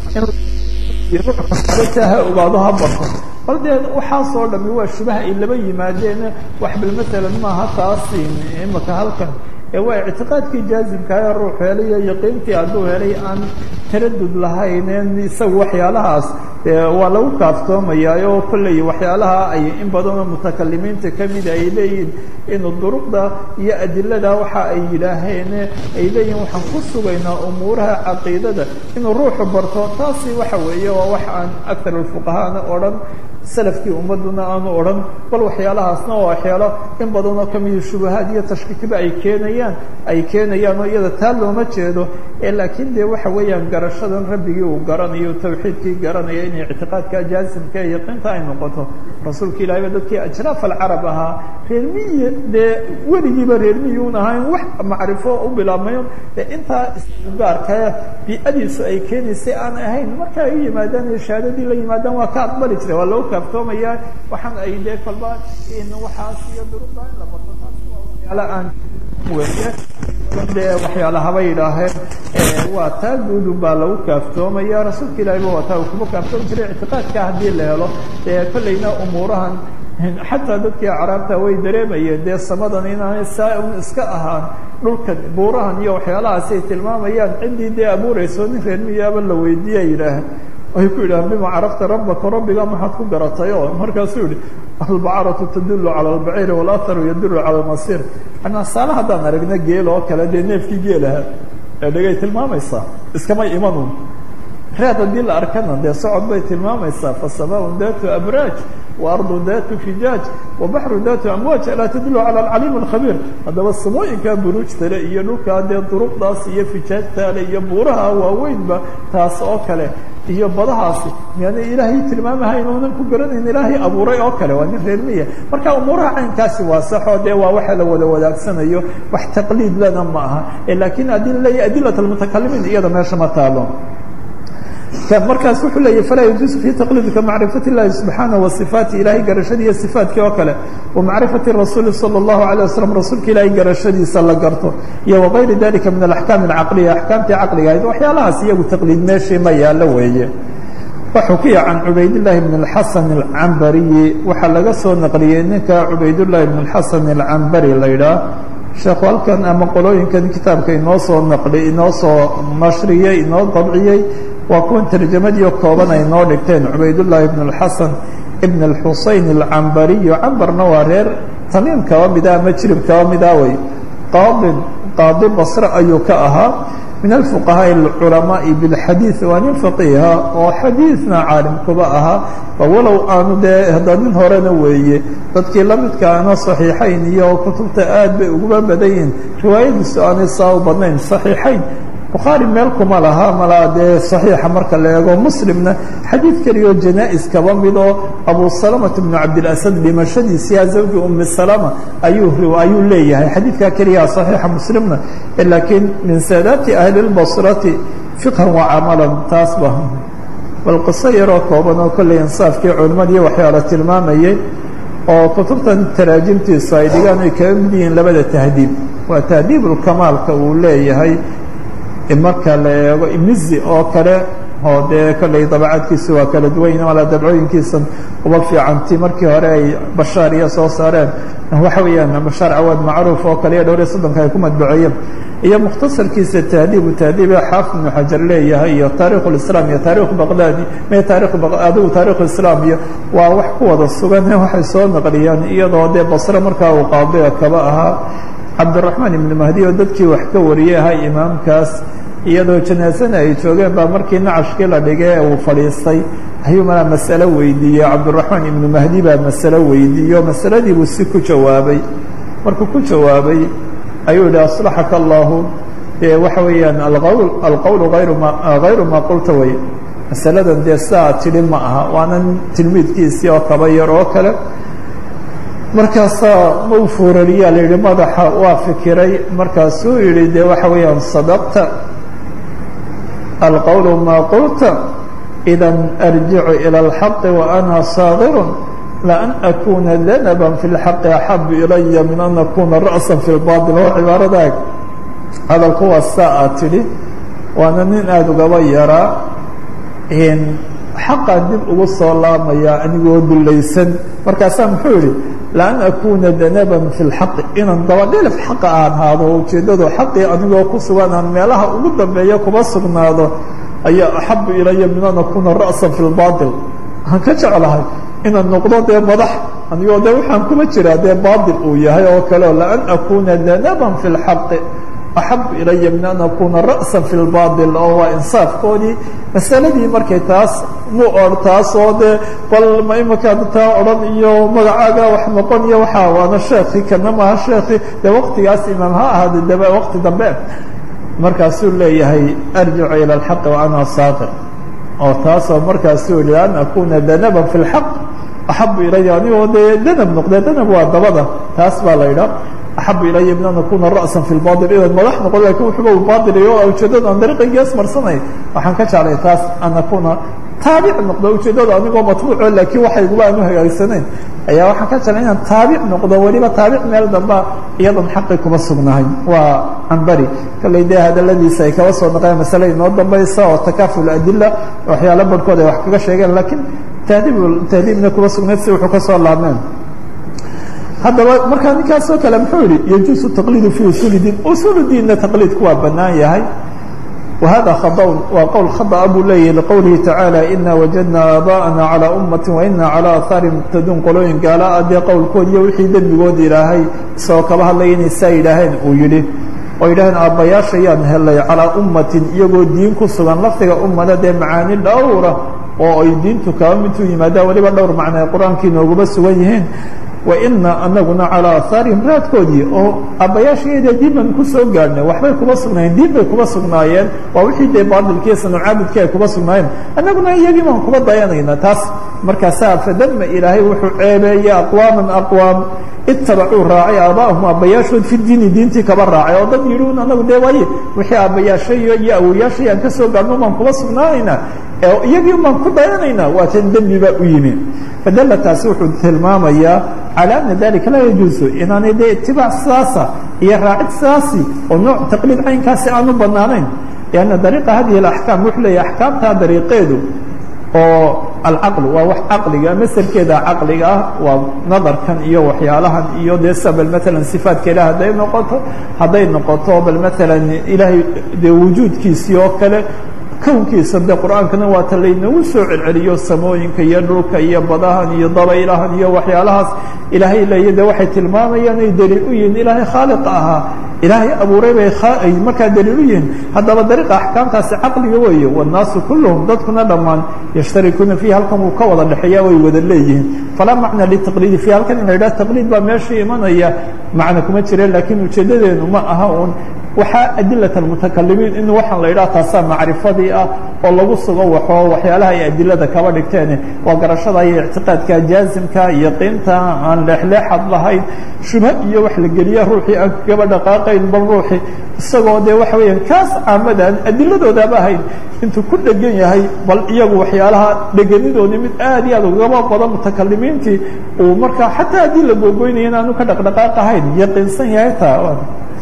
ha ogaado ha barto bal dee waxaasoo dhami waa shubaha ay laba yimaadeen wax bal maalan maaha taas imaka halkan ee waa ictiqaadkii jaazimka ee ruux helay iyo yaqiintii hadduu helay aan taradud lahayn isaga waxyaalahaas waa lagu kaaftoomayaa oo kolley waxyaalaha ay in badanoo mutakalimiinta kamida ay leeyihin inuu duruqda iyo adilada waxa ay yidhaaheen ay leeyihin waxaan ku sugaynaa umuuraha caqiidada inuu ruuxu barto taasi waxa weeye waa wax aan aktar alfuqahaana odhan salafkii ummaduna aanu odhan bal waxyaalahaasna waa waxyaalo in badanoo kamida shubahaad iyo tashkiikiba ay keenayaan ay keenayaan oo iyada taa looma jeedo ee laakiin dee waxa weeyaan garashadan rabbigii uu garanayo tawxiidkii garanaya inay ictiqaadka jaasimka ee yaqiinta ay noqoto rasuulka ilahi ba dadkii ajraaf alcarab ahaa reer miyi dee weligiiba reer miyi un ahayn wax macrifo u bilaabmayo dee intaa isgaarka bii'adiisu ay keenaysay aan ahayn marka ay u yimaadaan iyo shahaadadii la yimaadaan waa ka aqbali jiray waa loo kaaftoomaya waxaan ay dee kolba waxaas iyo duruqda in la barto taas waa waxyaala aan weye dee waxyaala haba yidhaaheen waa taa guudun baa lagu kaaftoomaya rasuulka ilahiba waa taa uu kuma kaaftoomi jiray ictiqaadka haddii la helo dee kollayna umuurahan xataa dadkii acraabta way dareemayeen dee samadan inaanay saa un iska ahaan dhulkan buurahan iyo waxyaalahaasi ay tilmaamayaan ciddii dee abuurayso nin reer miyaaba la weydiiya yidhaah ay ku yidhahan bima carafta rabbaka rabbiga maxaad ku garatay oo markaasuu yihi albacaratu tadulu cala albaciiri walaharu yadulu cala almasir anaa saala haddaan aragna geel oo kale dee neefkii geelaha ee dhegay tilmaamaysaa iskamay imanun reed haddii la arkana dee socod bay tilmaamaysaa fasamaaun datu abraaj waardu datu fijaaj wabaxru datu amwaaj alaa tadulu cala alcaliim alkhabiir haddaba samooyinkaa buruujtale iyo dhulkaa dee duruqdaas iyo fijaajtaale iyo buuraha waaweynba taas oo kale iyo badahaasi miyaana ilaahay tilmaamahayn oonan ku garanayn ilaahay abuuray oo kale waa nin reermiya marka umuuraha caynkaasi waa saxoo dee waa waxa la wada wadaagsanayo wax taqliid lana ma aha laakiin haddii laleeyahy adilat almutakalimiin iyada meesha ma taalo markaas wuxuu leeyahy falaa yajuusu fii taqliidika macrifat اllahi subxaanaه wasifaati ilahay garashadii iyo sifaatkii oo kale wa macrifati rasuuli salى اllahu alيه waslm rasuulka ilaahay garashadiisa la garto iyo wagayri dalika min alaxkaam alcaqliya axkaamtii caqliga ahayd waxyaalahaas iyagu taqliid meeshii ma yaalo weeye waxukiya can cubaydاllahi bn اxasan اlcambariyi waxaa laga soo naqliyey ninka cubaydullahi bn اxasan اlcambari la yidhaah sheekhu halkan ama qolooyinkan kitaabka inoo soo naqli inoo soo nashriyey inoo dabciyey waa kuwan tarjamadiio kooban ay noo dhigteen cubaydullaahi bn اlxasan ibn اlxuseyn alcambariyu cambarna waa reer tamiim kaba mida ama jirib kaba mida wey qaadin qaadi basre ayuu ka ahaa min alfuqahaaءi اlculamaai biاlxadiid waa nin faqiiha oo xadiidna caalim kuba ahaa walow aanu dee hadda nin horena weeye dadkii la midka ana صaxiixayn iyo kutubta aad bay uguba badan yihiin riwaayadiisu aanay saa u badnayn صaxiixayn bukhaari meel kuma laha malaa dee صaxiixa marka la eego muslimna xadiid keliyaoo janaa-is kaba mid oo abu salamata bnu cabdilasad dhimashadiisiya zawji umi salama ayuu ayuu leeyahay xadiidkaa keliyaa صaxiixa muslimna laakiin min saadaati ahli اlbasrati fiqhan wa camalan taasba bal qiso yaroo kooban oo kolley insaafkii culimmadiiyo waxyaala tilmaamayay oo kutubtan taraajimtiisu ay dhigaan ay kaga mid yihiin labada tahdiib waa tahdiibulkamaalka uu leeyahay marka la eego imizi oo kale oo dee kolley dabacadkiisu waa kala duwan yihin mala dabcooyinkiisan uba fiicanti markii hore ay bashaar iyo soo saareen waxa weeyaan bashaar cawaad macruuf oo kale iyo dhowr iyo soddonka ay ku madbaceeyeen iyo mukhtasarkiisa tahdiibu tahdiibe xaafid ibnu xajar leeyahay iyo taarikh اlislaam iyo taarikh baqdaadi me taarikh adigu taarikh islaam iyo waa wax ku wada sugan waxay soo naqliyaan iyadoo dee basre markaa uu qaadiga kaba ahaa cabdiraxmaan ibnu mahdi oo dadkii wax ka wariyey ahaa imaamkaas iyadoo janaasana ay joogeen baa markii nacashkii la dhigay uu fadhiistay ayuu malaa masalo weydiiyey cabdiraxmaan ibnu mahdi baa masalo weydiiyo masaladii buu si ku jawaabay markuu ku jawaabay ayuu yihi aslaxaka allahu waxa weeyaan alqowl alqowlu ayru ma hayru maa qulta way masaladan dee saa tidhi ma aha waana tilmiidkiisii oo kaba yar oo kale markaasaa ma u fuurariyaa la yihi madaxa waa fikiray markaasuu yihi de waxa weeyaan sadaqta alqowlu maa qulta idan arjicu ilى اlxaqi waana saagirun laan akuna danaba fi اlxaqi axabu ilaya min an akuna ra'sa fi اlbaطil oo cibaaradaag hadalku waa saa aad tidhi waana nin aada ugaba yaraa xaqaan dib ugu soo laamayaa anigoo dulaysan markaasaa muxuu yihi laan akuna danaban fi lxaqi inaan dabadhilif xaqa aan haado ujeeddadu xaqii anigoo ku sugan aan meelaha ugu dambeeya kuma sugnaado ayaa axabu ilaya min an akuna ra'sa fi lbaطil waxaan ka jeclahay inaan noqdo dee madax anigoo de waxaan kuma jiraa dee baطil uu yahay oo kaleo laan akuna danaban fi lxaqi axabu ilaya min an akuna ra'sa fi lbaطil oo waa insaafkoodii masaladii markay taas mu or taasoo dee bal ma imankaan taa odhan iyo magacaaga wax noqon iyo waxaa waana sheekhi kana maha sheekhi dee waqtigaas imaam ha ahaade daba waqti dambe markaasuu leeyahay arjicu ilى اlxaqi wa ana saaqir oo taasoo markaasuu yihi an akuna danaban fi اlxaq axabu ilaya anigoo dee danab noqdee danab waa dabada taas baa la yidhaah axabu ilaya min an akuna ra'sa fi lbaطil inaan madax noqon lakin wuxuba baطiliyo ujeeddada aan dariiqaygees marsanay waxaan ka jeclay taas an akuna taabic noqdo ujeeddada anigoo matbuuco laakiin waxayguba aan u hagaagsanayn ayaa waxaan ka jeclay inaan taabic noqdo weliba taabic meel damba iyadoon xaqi kuma sugnahay waa cambari kolley dee hadaladiisa ay kaba soo naqeen masale inoo dambaysa oo takaful adila waxyaalo barhkood ay wax kaga sheegeen lakiin tahdiib tahdiibna kuma sugnayd si wuxuu ka soo laabmeen haddaba markaa ninkaasoo kale muxuu yihi yajuusu taqliidu fi usuuli diin usuul diinna taqliidku waa banaan yahay wahada khadaun waa qowl khada'a buu leeyahay liqowlihi tacaala ina wajadna aabaa'ana calaa ummati waina calaa ahaari muqtaduun qolooyin gaala a dee qowlkood iyo wixii dembigood ilaahay isagoo kaba hadlaya inay saa yidhaaheen uu yidhi oo yidhaaheen aabbayaasha yaan helay calaa ummatin iyagoo diin ku sugan lafdiga ummada dee macaani dhowra oo ay diintu kaba midtuu yimaadaan weliba dhowr macno ay qur-aankii nooguba sugan yihiin waina anaguna calaa ahaarihim raadkoodii oo aabbayaashaeeda diin baan ku soo gaadhnay waxbay kuma sugnaayeen diin bay kuma sugnaayeen waa wixii dee baadilkiiyo sanucaabudkii ay kuma sugnaayeen annaguna iyagii baan kuma dayanayna taas markaasaa fadama ilaahay wuxuu ceebeeyey aqwaaman aqwaam itabacuu raacay aabaahum aabbayaashood fi diini diintii kaba raacay oo dad yidhi un anagu dee waaye wixii aabbayaashay iyo awoyaashay aan ka soo gaadhno baan kuma sugnaanaynaa ee iyagii baan ku dayanaynaa waa tan dembi baa u yimi fadalla taasi wuxuu tilmaamayaa calى ana dalika laa yajuusu inaanay dee itibaac sidaasa iyo raacid sidaasi oo nooc taqliid caynkaasi aanu banaanayn lianna dariiqa hadihi اaxkaam wuxuu leeyahy axkaamtaa dariiqeedu oo alcaql waa wax caqliga maselkeeda caqliga ah waa nadarkan iyo waxyaalahan iyo dee sa bal maalan sifaatka ilah hadday noqoto hadday noqoto bal maalan ilaahay dee wujuudkiisii oo kale kownkiisa de qur-aankana waa ta laynagu soo celceliyo samooyinka iyo dhulka iyo badahan iyo dabaylahan iyo waxyaalahaas ilaahay leeya de waxay tilmaamayaan ay daliil u yihiin ilaahay khaaliqa ahaa ilaahay abuuray bay ay markaa daliil u yihiin haddaba dariiqa axkaamtaasi caqliga weeye wannaasu kulluhum dadkuna dhammaan yashtarikuuna fiihi halkan wuu ka wada dhexeeya way wada leeyihiin falaa macna litaqliidi fiihi halkan in la yidhaha taqliid baa meesha imanaya macna kuma jire laakiin ujeedadeenu ma aha uun waxaa adilat almutakalimiin in waxaan la yidhaha taasaa macrifadii ah oo lagu sugo waxoo waxyaalaha ay adilada kaba dhigteen waa garashada iyo ictiqaadka jaazimka yaqiinta aan leexleexad lahayn shubha iyo wax la geliya ruuxii aan kaba dhaqaaqayn bal ruuxii isagoo dee waxa weeyaan kaas caamadan adiladoodaaba ahayn intuu ku dhegan yahay bal iyagu waxyaalaha dhegenidoodii mid aad iyo aad ugaba badan mutakalimiintii uu markaa xataa haddii la googoynaya inaanu ka dhaqdhaqaaq ahayn yaqiinsan yahay taa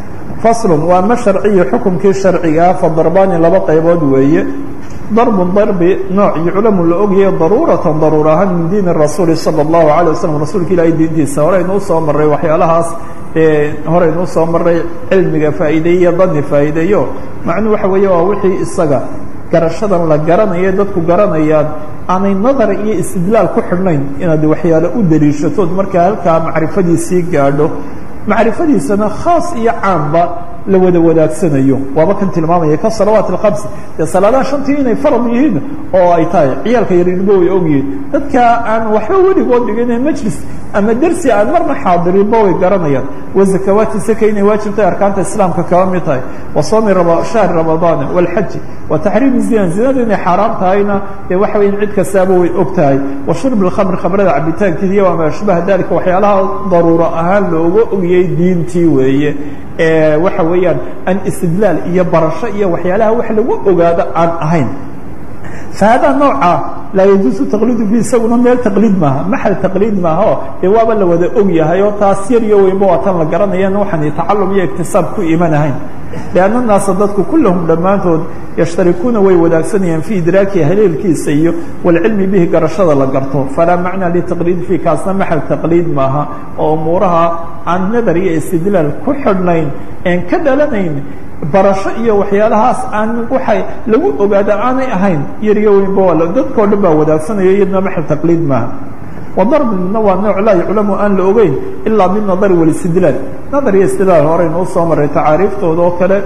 faslun waa ma sharciyo xukumkii sharcigaa fa darbaani laba qaybood weeye darbun darbi nooc yuclamu la ogyahay daruuratan daruur ahaan min diini rasuuli sala allahu alay wasalam rasuulka ilaahay diintiisa horeynu usoo maray waxyaalahaas ee horeynu usoo maray cilmiga faa'iideeyo dani faa'iideeyo macnuu waxa weeye waa wixii isaga garashadan la garanayo dadku garanayaan aanay nadar iyo istidlaal ku xidhnayn inaad waxyaale u daliishatood markaa halkaa macrifadiisii gaadho macrifadiisana khaas iyo caamba la wada wadaagsanayo waaba kan tilmaamaya ka salawaat alkhams dee salaadaha shantii inay farad yihiin oo ay tahay ciyaalka yarinbo way ogyihiin dadka aan waxba weligood dhigin majlis ama dersi aan marna xaadirinba way garanayaan wazakawaati saka inay waajibtahay arkaanta islaamka kaba mid tahay wa soomi shahri ramadaana walxaji wa taxriimi zina zinada inay xaaraam tahayna dee waxa weya cid kastaaba way og tahay wa shurb lkhamr khamrada cabitaankeeda iyo wamaa ashbaha dalika waxyaalaha daruuro ahaan looga ogiyey diintii weeye waxa weeyaan an istidlaal iyo barasho iyo waxyaalaha wax lagu ogaado aan ahayn fahada nooca laa yajuusu taqliidu fi isaguna meel taqliid maaha maxal taqliid maaha o dee waaba la wada og yahay oo taas yar iyo weynba waa tan la garanayana waxaan tacalum iyo iktisaab ku imanahayn lianna naasa dadku kullahum dhammaantood yashtarikuuna way wadaagsanayaan fii idraaki haleelkiisa iyo walcilmi bihi garashada la garto falaa macna litaqliid fii kaasna maxal taqliid maaha oo umuuraha aan nadar iyo istidlaal ku xidhnayn een ka dhalanayn barasho iyo waxyaalahaas aan waxay lagu ogaada aanay ahayn yariyo weynba waa dadkao dhan baa wadaagsanaya iyadna maxal taqliid maaha wadarbina waa nooc laa yuclamu aan la ogeyn ilaa binadari walistidlaal nadar iyo istidlaal horeynu usoo maray tacaariiftooda oo kale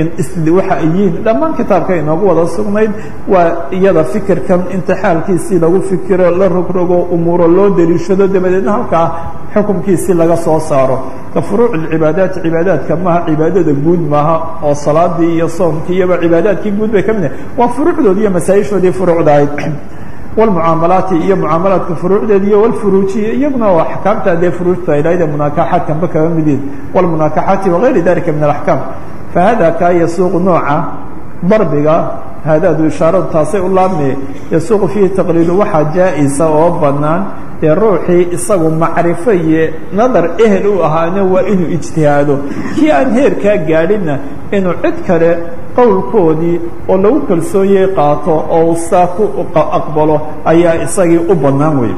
waxa ay yihiin dhammaan kitaabka inoogu wada sugnayd waa iyada fikirkan intixaalkiisii lagu fikiro la rogrogo umuuro loo daliishado dabadeedna halkaa xukumkiisii laga soo saaro ka furuuc cibaadaat cibaadaadka maaha cibaadada guud maaha oo salaadii iyo soomkii iyoba cibaadaadkii guud bay ka mid yahay waa furuucdoodi iyo masaa-ishoodii furuucda ahayd wlmucaamalaati iyo mucaamalaadka furuucdeeda iyo wlfuruujiya iyaguna waa axkaamta dee furuujta ilaahda munaakaxaadkanba kaga mid yihin wlmunaakaxaati wagayri dalika min alaxkaam fahada kaa yasuuqu nooca darbiga haadaadu ishaaradu taasay u laabmaya yasuuqu fiihi taqliidu waxaa jaa-isa oo banaan dee ruuxii isagu macrifo iyo nadar ehel u ahaana waa inuu ijtihaado kii aan heerkaa gaadhinna inuu cid kale qowlkoodii oo lagu kalsoonyay qaato oo saa ku aqbalo ayaa isagii u bannaan wey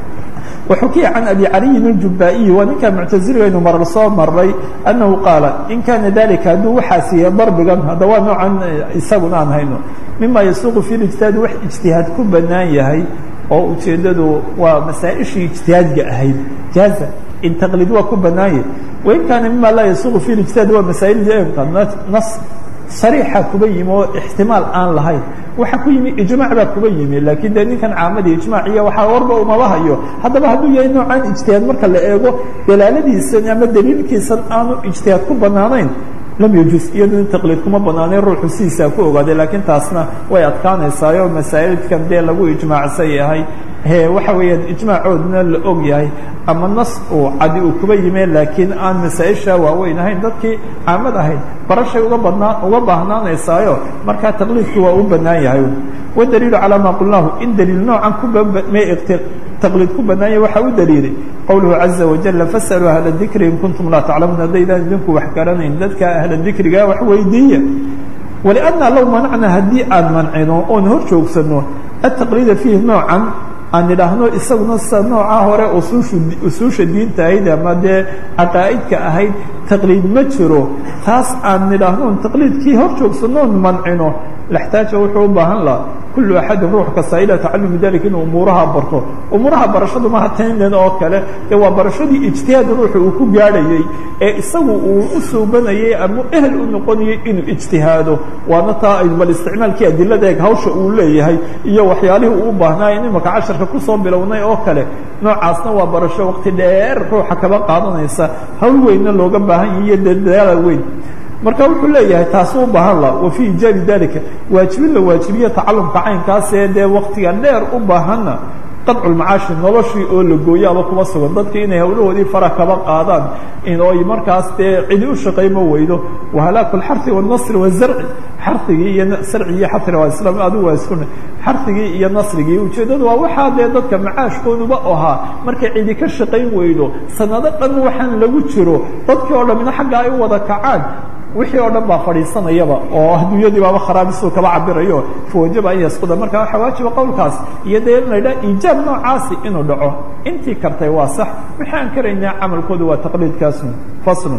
وxukiya can abi caliyin اjubaaئiyi waa ninkaa muctaziligaynu marar soo maray annahu qaala in kaana dalika hadduu waxaa siiya darbigan hadda waa noocan isaguna aan hayno mima yasuuqu fi ijtihaad wax ijtihaad ku bannaan yahay oo ujeeddadu waa masaa-ishii ijtihaadga ahayd jaaza in taqliid waa ku bannaanye wain kaana mima laa yasuuqu fi ijtihaad waa masaa'il nas sariixa kuba yimi oo ixtimaal aan lahayn waxa ku yimi ijmaac baa kuba yimi laakiin dee ninkan caamadii ijmaac iyo waxaa warba umaba hayo haddaba hadduu yahay noocaan ijtihaad marka la eego dalaaladiisan ama daliilkiisan aanu ijtihaad ku bannaanayn lam yajuus iyado in taqliid kuma banaanay ruuxu sidiisaa ku ogaaday laakiin taasna way adkaanaysaayo masaa'ilkan dee lagu ijmaacsan yahay waxa weeyaan ijmaacoodna la og yahay ama nas uu cadi uu kuba yimee laakiin aan masaa-isha waaweyn ahayn dadkii caamad ahayd barashay uga badnaa uga baahnaanaysaayo markaa taqliidku waa u bannaan yahay wadaliilu calaa maa qulnaahu in daliil noocan kubame taqliid ku bannaanya waxaa u daliilay qowluhu caza wajala fasaluu ahla dikri in kuntum laa taclamuun haddaydaan idinku wax garanayn dadka ahla dikriga wax weydiiya walianna low manacna haddii aan mancino oon hor joogsano ataqliida fiihi noocan aan idhaahno isaguna sida nooca hore usuushu usuusha diinta ahayd ama dee caqaa'idka ahayd taqliid ma jiro taas aan idhaahno taqliidkii hor joogsanoon mancino laxtaaja wuxuu u baahan laha kullu axadin ruux kasta ilaa tacalumi dalika inuu umuuraha barto umuuraha barashadu maha taynan oo kale ee waa barashadii ijtihaad ruuxa uu ku gaadhayey ee isagu uu u suubanayay ama ehel u noqonayay inuu ijtihaado waana taa bal isticmaalkii adilada eeg hawsha uu leeyahay iyo waxyaalihii uu u baahnaayo in imaka casharka kusoo bilownay oo kale noocaasna waa barasho waqti dheer ruuxa kaba qaadanaysa hawl weynna looga baahan yahi iyo dadaala weyn marka wuxuu leeyahay taasi u baahan la wa fii ijaabi dalika waajibin la waajibiya tacalumka caynkaasee dee waktiga dheer u baahanna qadcu lmacaashi noloshii oo la gooyaaba kuma sugan dadki inay hawlahoodii fara kaba qaadaan inooy markaas dee cidi u shaqayma weydo wahalaaku lxari wاnasri wazarci xarigii iyo sarcigi iyo xari waa islam adigu waa iskuna xarigii iyo nasrigii ujeeddadu waa waxaa dee dadka macaashkooduba ahaa markay cidi ka shaqayn weydo sanado dhan waxaan lagu jiro dadkii oo dhamina xagga ay u wada kacaan wixii oo dhan baa fadhiisanayaba oo adduunyadii baaba kharaabisuu kaba cabirayo fawajaba an yasquda marka waxaa waajiba qowlkaas iyo dee in la yidhaha iijaab noocaasi inuu dhaco intii kartay waa sax wixii aan karaynaa camalkooda waa taqliidkaasun faslun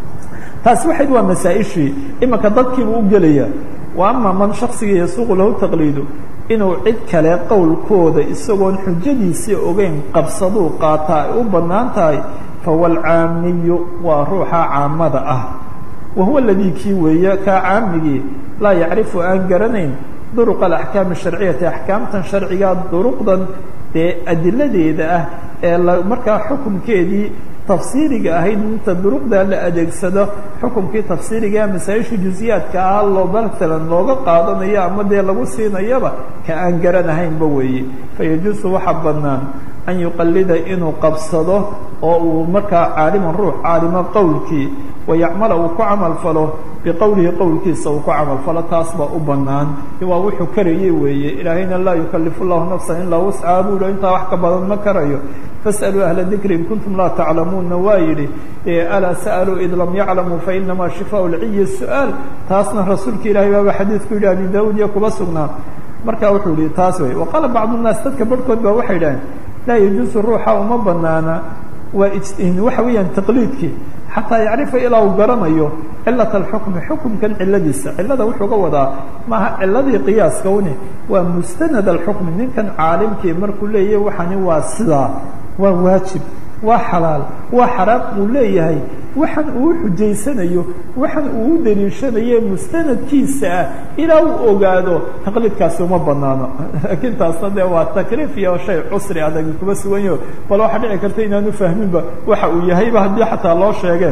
taasi waxayd waa masaa-ishii imanka dadkiibu u gelaya wa ama man shaksiga yasuuqu lahu taqliidu inuu cid kale qowlkooda isagoon xujadiisii ogeyn qabsaduu qaataa ay u bannaan tahay fahuwa alcaamiyu waa ruuxa caamada ah wahuwa aladii kii weeye kaa caamigii laa yacrifu aan garanayn duruq alaxkaam asharciyati axkaamtan sharciga duruqdan dee adiladeeda ah ee markaa xukunkeedii tafsiiriga ahayd inta duruqda la adeegsado xukunkii tafsiiriga masaa-isha juziyaadka ah loo matalan looga qaadanayo ama dee lagu siinayaba ka aan garanahaynba weeye fayajuusu waxa bannaan an yuqalida inuu qabsado oo uu markaa caaliman ruux caalimo qowlkii wayacmala uu ku camal falo biqowlihi qowlkiisa uu ku camal falo taas baa u bannaan waa wuxuu karayey weeye ilaahayna laa yukalifu llahu nafsan ilaa wuscaha buu hi intaa wax ka badan ma karayo fas'aluu ahla dikri in kuntum laa taclamuunna waa yidhi alaa sa'aluu id lam yaclamuu fainamaa shifaau lciyi su-aal taasna rasuulka ilahay baaba xadiidku yidhi abi daawud iyo kuba sugnaa marka wuxuu yihi taas wey waqaala bacdu nnaas dadka barhkood ba waxay idhaheen laa yajuusu ruuxa uma banaana waa waxa weeyaan taqliidkii xataa yacrifa ilaa uu garanayo cilat alxukmi xukumkan ciladiisa cilada wuxuu ga wadaa maaha ciladii qiyaaska une waa mustanad alxukmi ninkan caalimkii markuu leeyahy waxani waa sidaa waa waajib waa xalaal waa xaraam uu leeyahay waxan uu xujaysanayo waxan uu u daliishanaye mustanadkiisa ah ilaa uu ogaado taqliidkaasi uma banaano laakiin taasna dee waa takliif iyo shay cusri adag kuma suganyaho bal waxaa dhici karta inaanu fahminba waxa uu yahayba haddii xataa loo sheegeen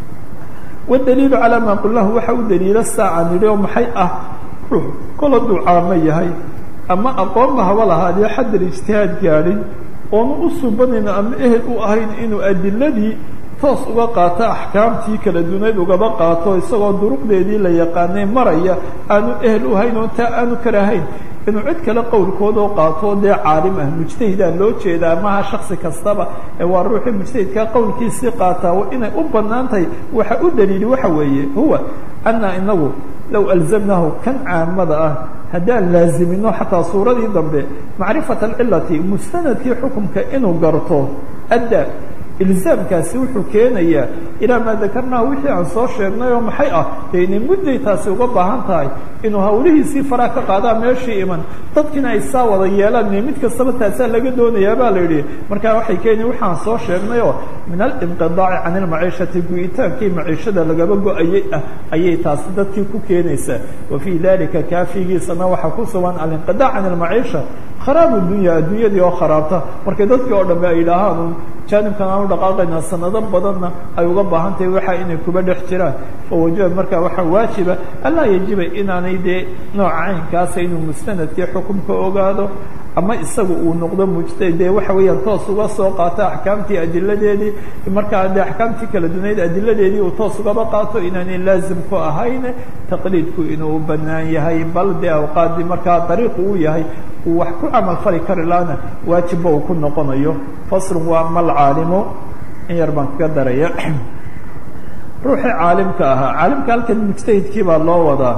wadaliilu calaa maa qullahu waxa u daliilo saaca nidhi oo maxay ah ruux kol hadduu caamo yahay ama aqoonba haba lahaadee xaddal ijtihaad gaadhin oonu u subanayno ama ehel u ahayn inuu adiladii toos uga qaato axkaamtii kala dunayd ugaba qaato isagoo duruqdeedii la yaqaanay maraya aanu ehel u hayn oo taa aanu karahayn inuu cid kale qowlkoodoo qaato dee caalim ah mujtahidaa loo jeedaa maha shaksi kastaba ee waa ruuxii mujtahidkaa qowlkiisii qaataa inay u bannaan tahay waxa u daliili waxa weeye huwa anna inagu low alzamnahu kan caamada ah haddaan laazimino xataa suuradii dambe macrifata alcilati mustanadkii xukumka inuu garto adda ilzaamkaasi wuxuu keenayaa ilaa maa dakarnaha wixii aan soo sheegnay oo maxay ah dee inay mudday taasi uga baahan tahay inuu hawlihiisii faraa ka qaadaa meeshii iman dadkiina ay saa wada yeelaan mid kastaba taasaa laga doonayaa baa la yidhi markaa waxay keeni waxaan soo sheegnay oo min alinqidaaci can ilmaciishati gu'itaankii maciishada lagaba go-ayay ah ayay taasi dadkii ku keenaysaa wa fii dalika kaafigiisana waxaa ku sugan alinqidaac can ilmaciisha kharaab dunya adduunyadii oo kharaabta markay dadkii oo dhamme ay yidhaahaan jaanibkan aanu dhaqaaqaynaa sanado badanna ay uga baahan tahay waxa inay kuba dhex jiraan fawajaba markaa waxaa waajiba allaa yajiba inaanay dee nooca caynkaasa inuu mustanadkii xukumka ogaado ama isagu uu noqdo mujtahid dee waxa weeyaan toos uga soo qaato axkaamtii adiladeedii markaa dee axkaamtii kala dunayd adiladeedii uu toos ugaba qaato inaanay laazim ku ahayn taqliidku inuu banaan yahay bal dee awqaadii markaa dariiqu uu yahay uu wax ku camal fali kari laana waajibba uu ku noqonayo faslun waa mal caalimo in yar baan kaga daraya ruuxii caalimka ahaa caalimka halkan mujtahidkii baa loo wadaa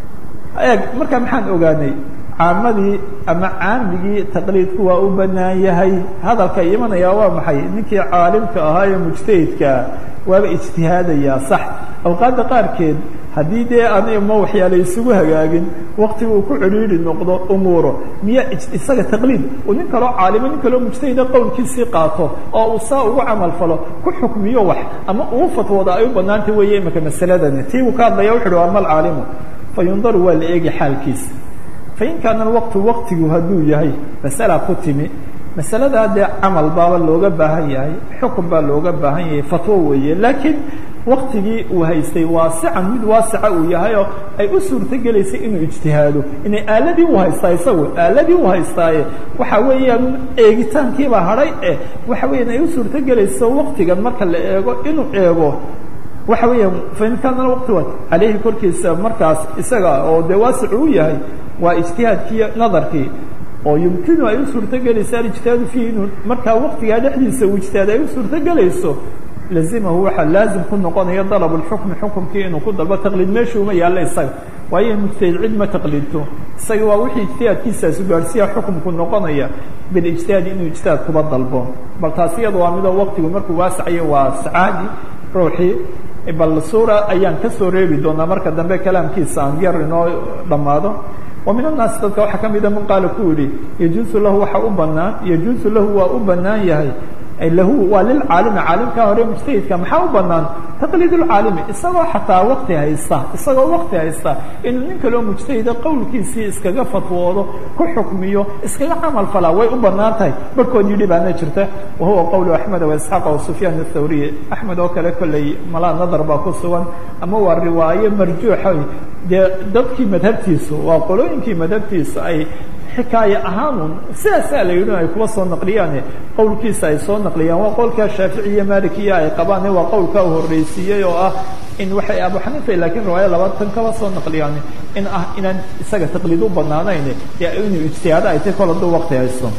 eeg markaa maxaan ogaanay caamadii ama caamigii taqliidku waa u banaan yahay hadalka imanayaa waa maxay ninkii caalimka ahaa ee mujtahidkaa waaba ijtihaadayaa sax awqaadda qaarkeed haddii dee ani ma waxyaala isugu hagaagin waktiga uu ku cidhiidhi noqdo umuuro miya isaga taqliid uu nin kaloo caalimo nin kaloo mujtahida qowlkiisii qaato oo uu saa ugu camal falo ku xukmiyo wax ama uu fatwooda ay u banaantay weeye imika masaladani tii uu ka hadlaya wuxu uhi waa mal caalimu fa yundaru waa la eegi xaalkiisa fain kaana waqtu waqtigu hadduu yahay masala ku timi masaladaa dee camal baaba looga baahan yahay xukun baa looga baahan yahay fatwo weeye laakiin waktigii uu haystay waasican mid waasica uu yahay oo ay u suurtogelaysay inuu ijtihaado inay aaladii u haystaa isagu aaladii u haystaaye waxa weeyaan eegitaankiibaa hadhay eh waxa weeyaan ay u suurtogelayso waktigan marka la eego inuu eego waxa weeyaan fain kaana waqti wa caleyhi korkiisa markaas isaga oo dee waasic u yahay waa ijtihaadkii nadarkii oo yumkinu ay u suurtogelayso alijtihaadu fiihi inuu markaa waktigaa dhexdiisa uu ijtihaad ay u suurtogelayso lazimahu waxaa laazim ku noqonaya dalab اlxukmi xukumkii inuu ku dalbo taqliid meesha uma yaalla isaga waayo mujtahid cid ma taqliidto isaga waa wixii ijtihaadkiisaasu gaadhsiya xukumku noqonaya bilijtihaadi inuu ijtihaad kuba dalbo bal taas iyada waa midoo waktigu markuu waasacayo waa sacaadi ruuxii bal suura ayaan ka soo reebi doonaa marka dambe kalaamkiisa aan yar inoo dhammaado wa min annaasi dadka waxaa ka mida man qaala ku yihi yajuusu lahu waxa u banaan yajuusu lahu waa u banaan yahay lahu waa lilcaalimi caalimkaa hore mujtahidka maxaa u banaan taqliid lcaalimi isagoo xataa wakti haysta isagoo wakti haysta inuu nin kaloo mujtahida qowlkiisii iskaga fatwoodo ku xukmiyo iskaga camal falaa way u banaan tahay barhkood yidhi baana jirta wahuwa qowlu axmed waisxaaq o sufyaan athawriy axmed oo kale kolley malaa nadar baa ku sugan ama waa riwaayo marjuuxa dee dadkii madhabtiisu waa qolooyinkii madhabtiisu ay xikaaye ahaanun sidaasaa la yidhi ay kuwa soo naqliyaane qowlkiisa ay soo naqliyaan waa qowlkaa shaafici iyo malikiya ay qabaane waa qowlkaa horreysiiyey oo ah in waxay abu xaniifa laakiin riwaaya labaatan kaba soo naqliyaan in ah inaan isaga taqliid u banaanayn dee inuu ijtihaado ay tay kol hadduu waqti haysto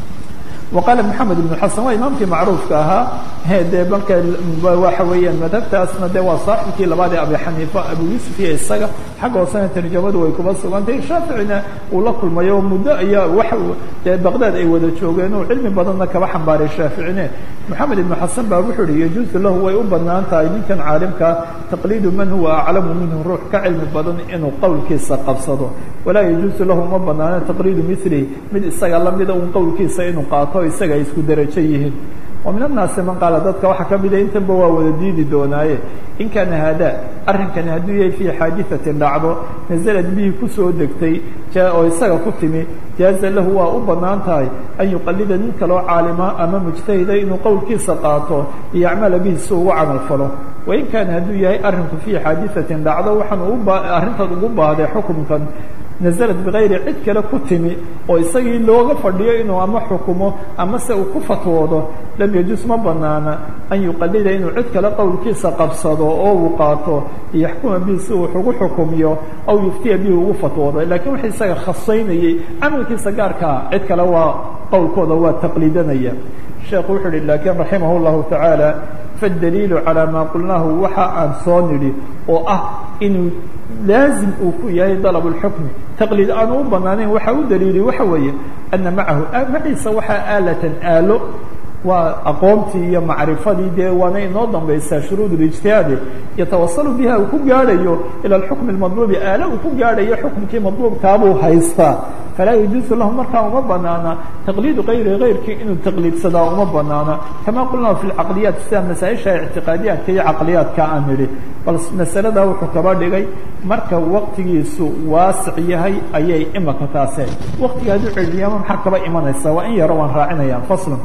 وqاaل محamed بن xasan waa imaamkii macruufka ahaa de marka waxa weeyaan madhabtaasna de waa saaxibkii labaad ee abi xaniifa abu yuusuf iyo isaga xagga hoosena tarjamadu way kuba sugantay shaaficina uu la kulmayo muddo ayaa wa dee baqdad ay wada joogeen uu cilmi badanna kaba xambaaray shaaficine moxamed ibn xasan baa wuxuu uhi yajuusu lahu way u banaan tahay ninkan caalimka taqliidu man huwa aclamu minhu ruux ka cilmi badan inuu qowlkiisa qabsado walaa yajuusu lahu uma banaano taqliidu milihi mid isaga lamida un qowlkiisa inuu qaato isaga ay isku derajo yihiin wa min annaasi man qaala dadka waxaa ka mida intanba waa wada diidi doonaaye in kaana haadaa arrinkani hadduu yahay fii xaadiثatin dhacdo nasalad bihi kusoo degtay oo isaga ku timi jaaza lahu waa u banaan tahay an yuqalida nin kaloo caalima ama mujtahida inuu qowlkiisa qaato iyo acmala bihi si ugu camal falo wain kaana hadduu yahay arrinku fii xaadiثatin dhacdo waxaan arrintan ugu baahday xukumkan naزlad bikayri cid kale ku timi oo isagii looga fadhiyo inuu ama xukumo ama se uu ku fatwoodo lam yajuus ma banaana an yuqalida inuu cid kale qowlkiisa qabsado oo uu qaato yaxkuma bihi si uu ugu xukumiyo aw yuftiya bihi ugu fatwoodo lakiin waxa isaga khasaynayey camalkiisa gaarkaa cid kale waa qowlkooda waa taqliidanaya sheekhu wuxuu uhi lakin raximah اllahu taعaalى faاdaliilu calى maa qulnaahu waxa aan soo nidhi oo ah inuu laazim uu ku yahay dalab اlxukmi taqliid aanu u banaanayn waxa u daliilay waxa weeye ana macahu maciisa waxaa aalatan aalo waa aqoontii iyo macrifadii dee waana inoo dambaysaa shuruud اlijtihaadi yatawasalu biha uu ku gaadhayo ilى اxukmi اmadluubi aalo uu ku gaadhayo xukumkii madluubkaabuu haystaa falaa yajuusu lahu markaa uma banaana taqliidu kayri kayrkii inuu taqliidsadaa uma banaana kama qulnaa fi lcaqliyaat sida masaaisha ictiqaadiyaadka iyo caqliyaadka aan nidhi bal masaladaa wuxuu kaba dhigay marka waqtigiisu waasic yahay ayay imaka taase waqtiga hadduu celiyama maxaa kaba imanaysa waa in yaro waan raacinaya faslan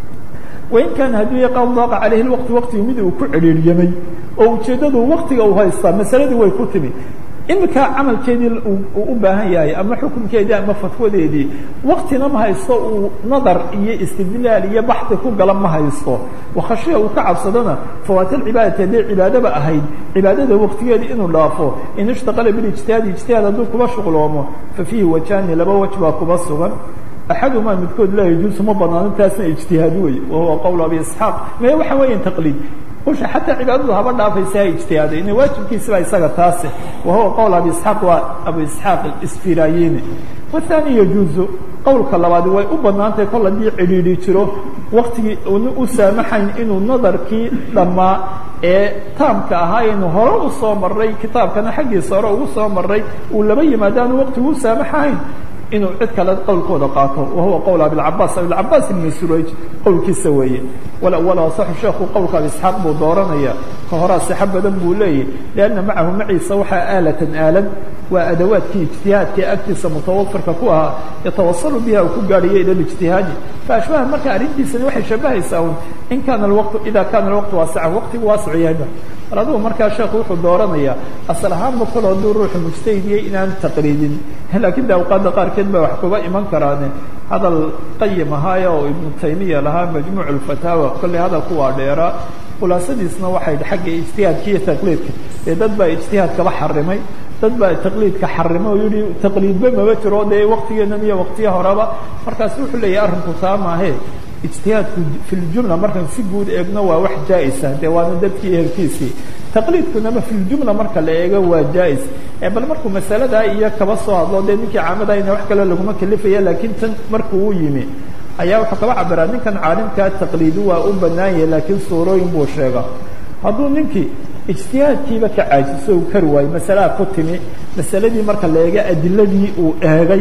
wain kaana hadduu ya qad daaqa calayhi lwaqti waqtigu mid uu ku celiiryamay oo ujeeddadu waktiga uu haystaa masaladii way ku timi iminka camalkeedii uu u baahan yahay ama xukunkeedii ama fatwadeedii waktina ma haysto uu nadar iyo istidlaal iyo baxdi ku gala ma haysto wakhashiya uu ka cabsadona fawaatilcibaadati hadday cibaadaba ahayd cibaadada waktigeedii inuu dhaafo in ishtaqala bilijtihaadi ijtihaad hadduu kuba shuqloomo fa fiihi wajhaani laba waj baa kuba sugan axadumaa midkood laa yajuusu ma banaano taasna ijtihaad wey wahuwa qowl abi isxaaq me waxa weeyan taqliid usha xataa cibaadadu haba dhaafaysa ha ijtihaaday ina waajibkiisibaa isaga taase wahuwa qowl abi isxaaq waa abu isxaaq isfirayini wathani yajuuzu qowlka labaadi way u banaantahay kol haddii cidhiidhi jiro waktigii una u saamaxayn inuu nadarkii dhammaa ee taamka ahaa aynu hore u soo maray kitaabkana xaggiisa hore ugu soo maray uu laba yimaadaanu waktigu u saamaxayn inuu cid kale qowlkooda qaato wahuwa qowl abicabaas abicabaas ibn surayj qowlkiisa weeye walawal asaxu sheekhu qowlka abi isxaaq buu dooranaya ka horaa sixa badan buu leeyahy lianna macahu maciisa waxaa aalatan aalad waa adawaadkii ijtihaadka agtiisa mutawafirka ku ahaa yatawasalu biha uu ku gaadhayo ila lijtihaadi faashbaha marka arrintiisani waxay shabahaysaa un in kaana waqtu ida kaana alwaqtu waasica waqtigu waasic yahayba bal adigu markaa sheekhu wuxuu dooranayaa asal ahaanba kol hadduu ruuxu mujtahidiyey inaan taqliidin laakiin de awqaadda qaarkeed baa wax kuga iman karaane hadal qayim ahaayo oo ibnu taymiya lahaa majmuuc alfataawa kolley hadalku waa dheeraa khulaasadiisna waxay xagga ijtihaadka iyo taqliidka dee dad baa ijtihaadkaba xarimay dad baa taqliidka xarimay oo yihi taqliidba maba jiro dee waktigeenan iyo waktiya horeba markaas wuxuu leeyahay arrinku taa maahe ijtihaadku fi ljumla markaan si guud eegno waa wax jaa-isa dee waana dadkii ehelkiisii taqliidkunama fi ljumla marka la eego waa jaa-is bal markuu masaladaa iyo kaba soo hadlo dee ninkii caamadahayna wax kale laguma kalifaya laakiin tan markuu u yimi ayaa wuxuu kaba cabiraa ninkan caalimkaa taqliidi waa u banaan yahay laakiin suurooyin buu sheega hadduu ninkii ijtihaadkiiba ka caajiso u kari waayo masalaha ku timi masaladii marka la eega adiladii uu eegay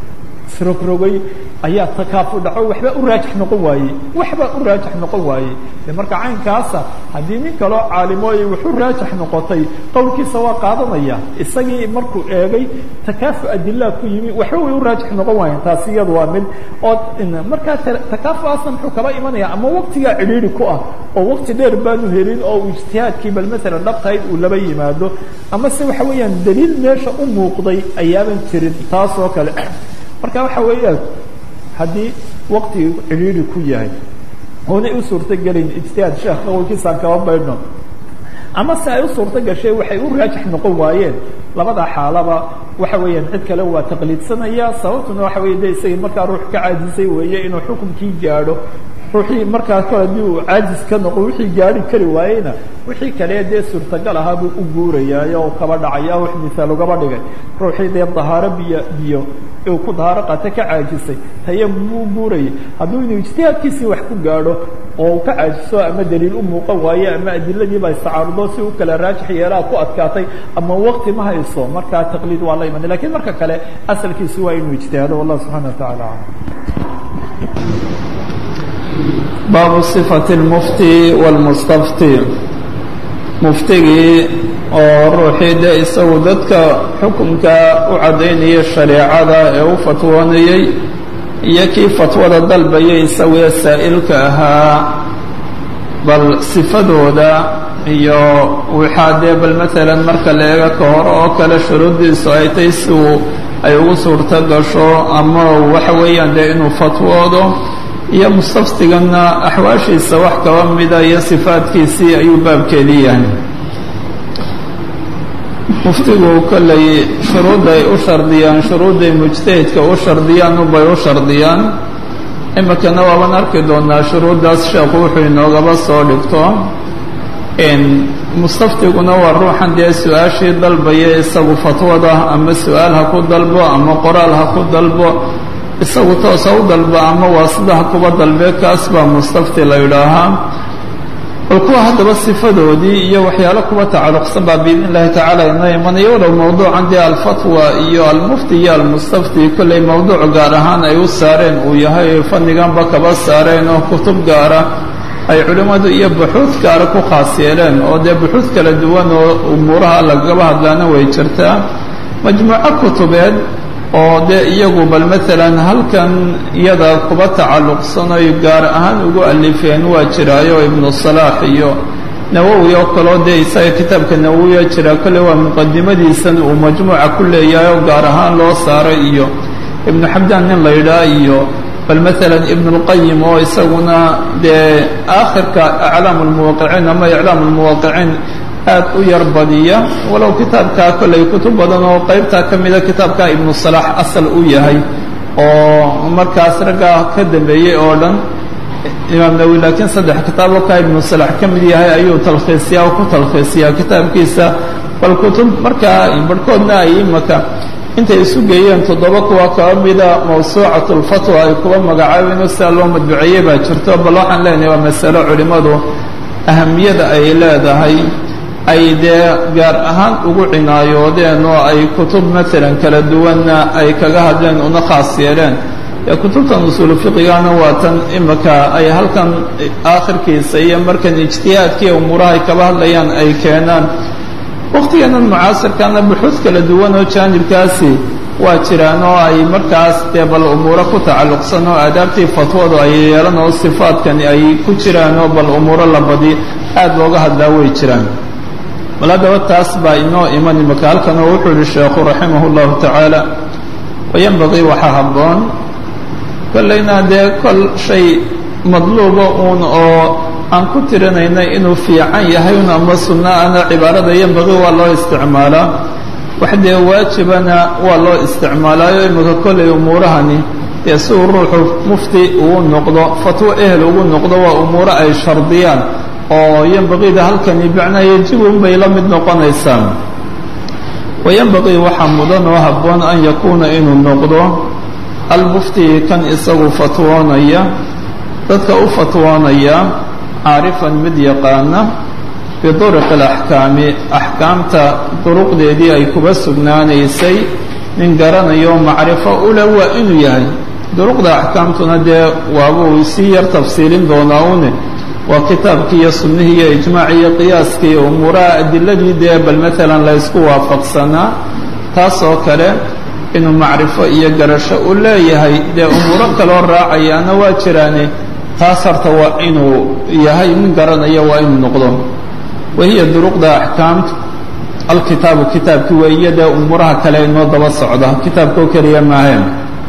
srogrogay ayaa takaafu dhaco waxba u raajix noqon waayey waxba u raajix noqon waayey de marka caynkaasa haddii nin kaloo caalimooy wuxu raajix noqotay qowlkiisa waa qaadanaya isagii markuu eegay takaafu adilaa ku yimi waxba way u raajix noqon waayeen taasi iyadu waa mid oo markaa takaafuaasna muxuu kaba imanaya ama waktigaa cidhiiri ku ah oo wakti dheer baanu helin oo uu ijtihaadkii bal maalan dhabtahayd uu laba yimaado ama se waxa weeyaan daliil meesha u muuqday ayaaban jirin taas oo kale marka waxa weeyaan haddii waktigii cidhiiri ku yahay oonay u suurto gelin ijtihaad sheekh qowlkiisaan kaba baydhno ama se ay u suurto gashay waxay u raajix noqon waayeen labada xaalaba waxa weeyaan cid kale waa taqliidsanaya sababtuna waxa weye de isagii markaa ruux ka caajisay weeye inuu xukunkii gaadho ruuxii markaa kale haddii uu caajis ka noqo wixii gaari kari waayeyna wixii kale dee suurtagal ahaa buu u guurayaayo o kaba dhacaya wax misaal ugaba dhigay ruuxii dee dahaaro biyo biyo uu ku dahaaro qaata ka caajisay tayam buu guurayay hadduu inuu ijtihaadkiisii wax ku gaadho oo uu ka caajiso ama daliil u muuqan waaye ama adiladiiba istacaarudo si u kala raajix yeelaa ku adkaatay ama wakti ma hayso markaa taqliid waa la imanay lakiin marka kale asalkiisi waa inuu ijtihaado wallah subxana wa taala alam baabu صifati اlmufti wاlmustafti muftigii oo ruuxii de isagu dadka xukunka u caddaynaya shareecada ee u fatwoonayey iyo kii fatwada dalbayay isagoo saa'ilka ahaa bal sifadooda iyo waxaa dee bal maalan marka la eego ka hore oo kale shuruuddiisu ay tay si uu ay ugu suurto gasho ama waxa weeyaan dee inuu fatwoodo iyo mustaftiganna axwaashiisa wax kaba mida iyo sifaadkiisii ayuu baabkeedii yahay muftigu kollay shuruudday u shardiyaan shuruudday mujtahidka u shardiyaan ubay u shardiyaan iminkana waaban arki doonaa shuruuddaas sheekhu wuxuu inoogaba soo dhigto mustaftiguna waa ruuxan dee su-aashii dalbaya isagu fatwada ama su-aal ha ku dalbo ama qoraal ha ku dalbo isagu toosa u dalba ama waasidaha kuba dalbe kaas baa mustafti la yidhaahaa bal kuwa haddaba sifadoodii iyo waxyaalo kuba tacalluqsan baa biidn illahi tacaala inoo imanaya walow mowduucan dee alfatwa iyo almufti iyo almustafti kollay mowduuc gaar ahaan ay u saareen uu yahay fanniganba kaba saareen oo kutub gaara ay culimmadu iyo buxuud gaara ku khaas yeeleen oo dee buxuud kala duwan oo umuuraha lagaba hadlaana way jirtaa majmuuco kutubeed oo dee iyagu bal maalan halkan iyada kuba tacalluqsan oy gaar ahaan ugu alifeen waa jiraayo ibnu salaax iyo nawowi oo kaleo dee isaga kitaabka nawowiya jira kole waa muqadimadiisan uu majmuuca ku leeyahay oo gaar ahaan loo saaray iyo ibnu xabdaan nin la yidhaah iyo bal maalan ibnu اlqayim oo isaguna dee aakhirka aclaam اlmuwaqiciin ama iclaam اlmuwaqiciin aad u yar badiya walow kitaabkaa kolley kutub badan oo qaybtaa ka mida kitaabka ibnu salaax asal u yahay oo markaas raggaa ka dambeeyey oo dhan imaam nawi laakiin saddex kitaaboo kaa ibnu salax ka mid yahay ayuu talkhiisiyaa oo ku talkhiisiyaa kitaabkiisa bal kutub markaa barhkoodna ay imaka intay isu geeyeen toddoba kuwa kaba mida mawsuucat lfatwa ay kuba magacaabeen oo sidaa loo madbuceeyey baa jirto bal waxaan leenahay waa masalo culimmadu ahamiyada ay leedahay ay dee gaar ahaan ugu cinaayoodeen oo ay kutub maalan kala duwanna ay kaga hadleen una khaas yeeleen kutubtan usuulu fiqigana waa tan imika ay halkan aakhirkiisa iyo markan ijtihaadkiiyo umuuraha ay kaba hadlayaan ay keenaan wakhtigeennan mucaasirkana buxuud kala duwan oo jaanibkaasi waa jiraan oo ay markaas dee bal umuuro ku tacalluqsan oo aadaabtii fatwadu ay yeelan oo sifaadkani ay ku jiraan oo bal umuuro la badi aad looga hadlaa way jiraan bal haddaba taas baa inoo iman imika halkan oo wuxuu yihi sheekhu raximah اllahu tacaala wayanbagii waxaa habboon kollayna dee kol shay madluuba uun oo aan ku tirinaynay inuu fiican yahay un ama sunno ana cibaarada yanbagii waa loo isticmaalaa wax dee waajibana waa loo isticmaalaayo imika kollay umuurahani dee si uu ruuxu mufti ugu noqdo fatwo ehel ugu noqdo waa umuuro ay shardiyaan oo yanbagiida halkani bicnaa yejibun bay la mid noqonaysaa wayanbagii waxaa mudan oo habboon an yakuuna inuu noqdo almufti kan isagu fatwoonaya dadka u fatwoonaya caarifan mid yaqaana biduruqi alaxkaami axkaamta duruqdeedii ay kuba sugnaanaysay nin garanayo macrifo ule waa inuu yahay duruqda axkaamtuna dee waabuu sii yar tafsiilin doonaa une waa kitaabkii iyo sunnihii iyo ijmaacii iyo qiyaaskii iyo umuuraha adiladii dee bal maalan la ysku waafaqsanaa taas oo kale inuu macrifo iyo garasho u leeyahay dee umuuro kaloo raacayaana waa jiraane taas horta waa inuu yahay nin garanaya waa inuu noqdo wahiya duruqda axkaamtu alkitaabu kitaabkii weeye dee umuuraha kale inoo daba socda kitaabka oo keliya maaheen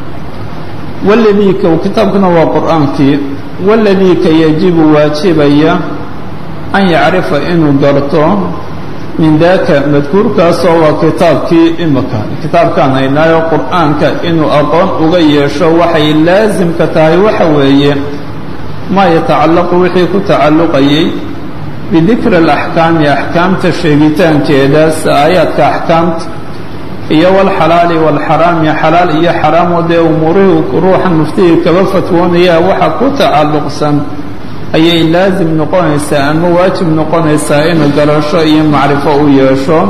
waladii ka kitaabkuna waa qur'aankii waladii ka yajibu waajibaya an yacrifa inuu garto min daaka madkuurkaasoo waa kitaabkii imika kitaabkaan haynaayo qur'aanka inuu aqoon uga yeesho waxay laasimka tahay waxa weeye maa yatacallaqu wixii ku tacalluqayay bidikri alaxkaami axkaamta sheegitaankeeda si aayaadka axkaamta iyo walxalaali walxaraami xalaal iyo xaraamoo dee umuurihii ruuxan muftigii kaba fatwoonaya waxa ku tacalluqsan ayay laasim noqonaysaa ama waajib noqonaysaa inuu garasho iyo macrifo u yeesho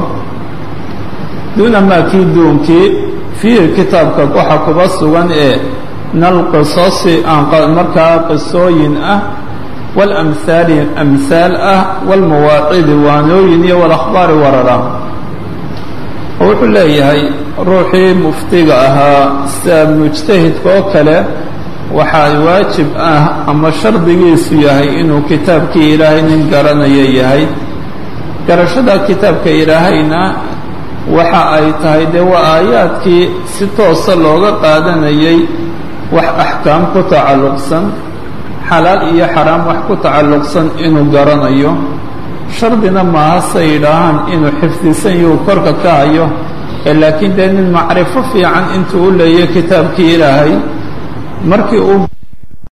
duuna maa kii duunkii fiihi kitaabka waxa kuba sugan ee nalqisosi aan markaa qisooyin ah walamhaali amhaal ah walmawaacidi waanooyin iyo walakhbaari warara oo wuxuu leeyahay ruuxii muftiga ahaa sida mujtahidka oo kale waxaa waajib ah ama shardigiisu yahay inuu kitaabkii ilaahay nin garanayo yahay garashada kitaabka ilaahayna waxa ay tahay dee waa aayaadkii si toosa looga qaadanayay wax axkaam ku tacalluqsan xalaal iyo xaraam wax ku tacalluqsan inuu garanayo shardina maaha say yidhaahaan inuu xifdisan yuu korka ka hayo ee laakiin dee nin macrifo fiican intuu u leeyahy kitaabkii ilaahay markii uu